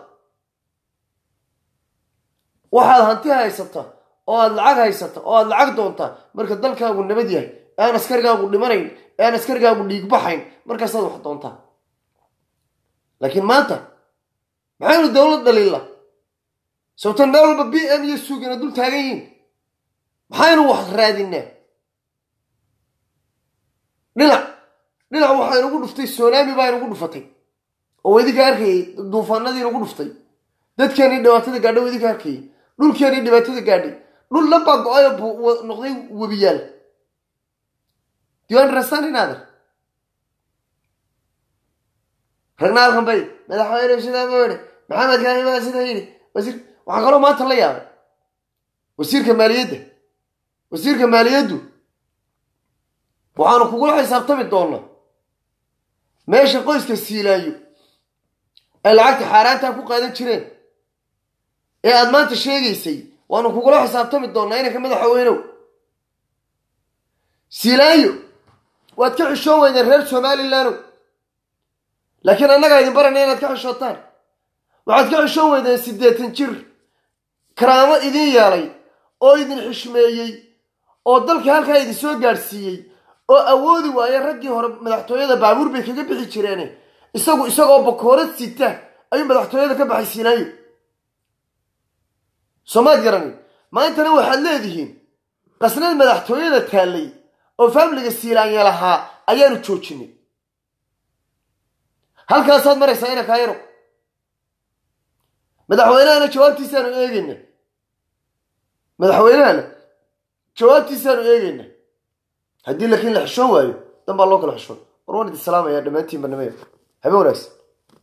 waxaad hanti haysata oo aad lacag haysata oo aad lacag doontaa marka dalkaagu nabad yahay ee aan askarigaagu dhimanayn ee aan askarigaagu dhiigbaxayn markaasaad wax doontaa laakiin maanta maxaynu dowlad dhaliilla sababtan meel walba b m iyo suugina dul taagan yihiin maxaynu wax raadinaa dhinac dhinac waxaa inugu dhuftay sonaami baa inugu dhufatay oo idinka arkayay duufaanadii inugu dhuftay dadkeenii dhibaatada gaadhay oo idinka arkayay dhulkeenii dhibaatada gaadhay dhul dhan baa go-ayo bu- noqday webiyaal do you understand inader ragna halkan bay madaxweyne sidaa ma yidhi maxamed kaani baa sidaa yidhi wasiir waxaa kaloo maanta la yaabay wasiirka maaliyadda wasiirka maaliyaddu waxaanu kugula xisaabtami doonaa meesha qoyska siilaayo ay lacagta xaaraantaa ku qaadan jireen ee aad maanta sheegaysay waanu kugula xisaabtami doonaa inanka madaxweynow siilaayo waad ka xishoon weydeen reer somalilandow laakiin annagaa idin baranaya inaad ka xishootaan waxaad ka xishoon weydeen siddeetan jir karaamo idin yeelay oo idin xishmeeyey oo dalka halkaa idin soo gaadhsiiyey oo awoodi waaye raggii hore madaxtooyada baabuur bay kaga bixi jireene isagu isagoo bakoorad sita ayuu madaxtooyada ka baxay siinaayo soomaad garanin maantana waxaad leedihiin qasnad madaxtooyada taallay oo faamiliga siilaanya lahaa ayaanu joojinay halkaasaad maraysaa ina kaayaro madaxweynahana jawaabtiisaanu eegayna madaxweynahana jawaabtiisaanu eegayna haddii laakiin la xishoon waayo dan baa loo kala xishoon war waan idin salaamayaa dhammaantiin barnaamijka habeen wanaagsan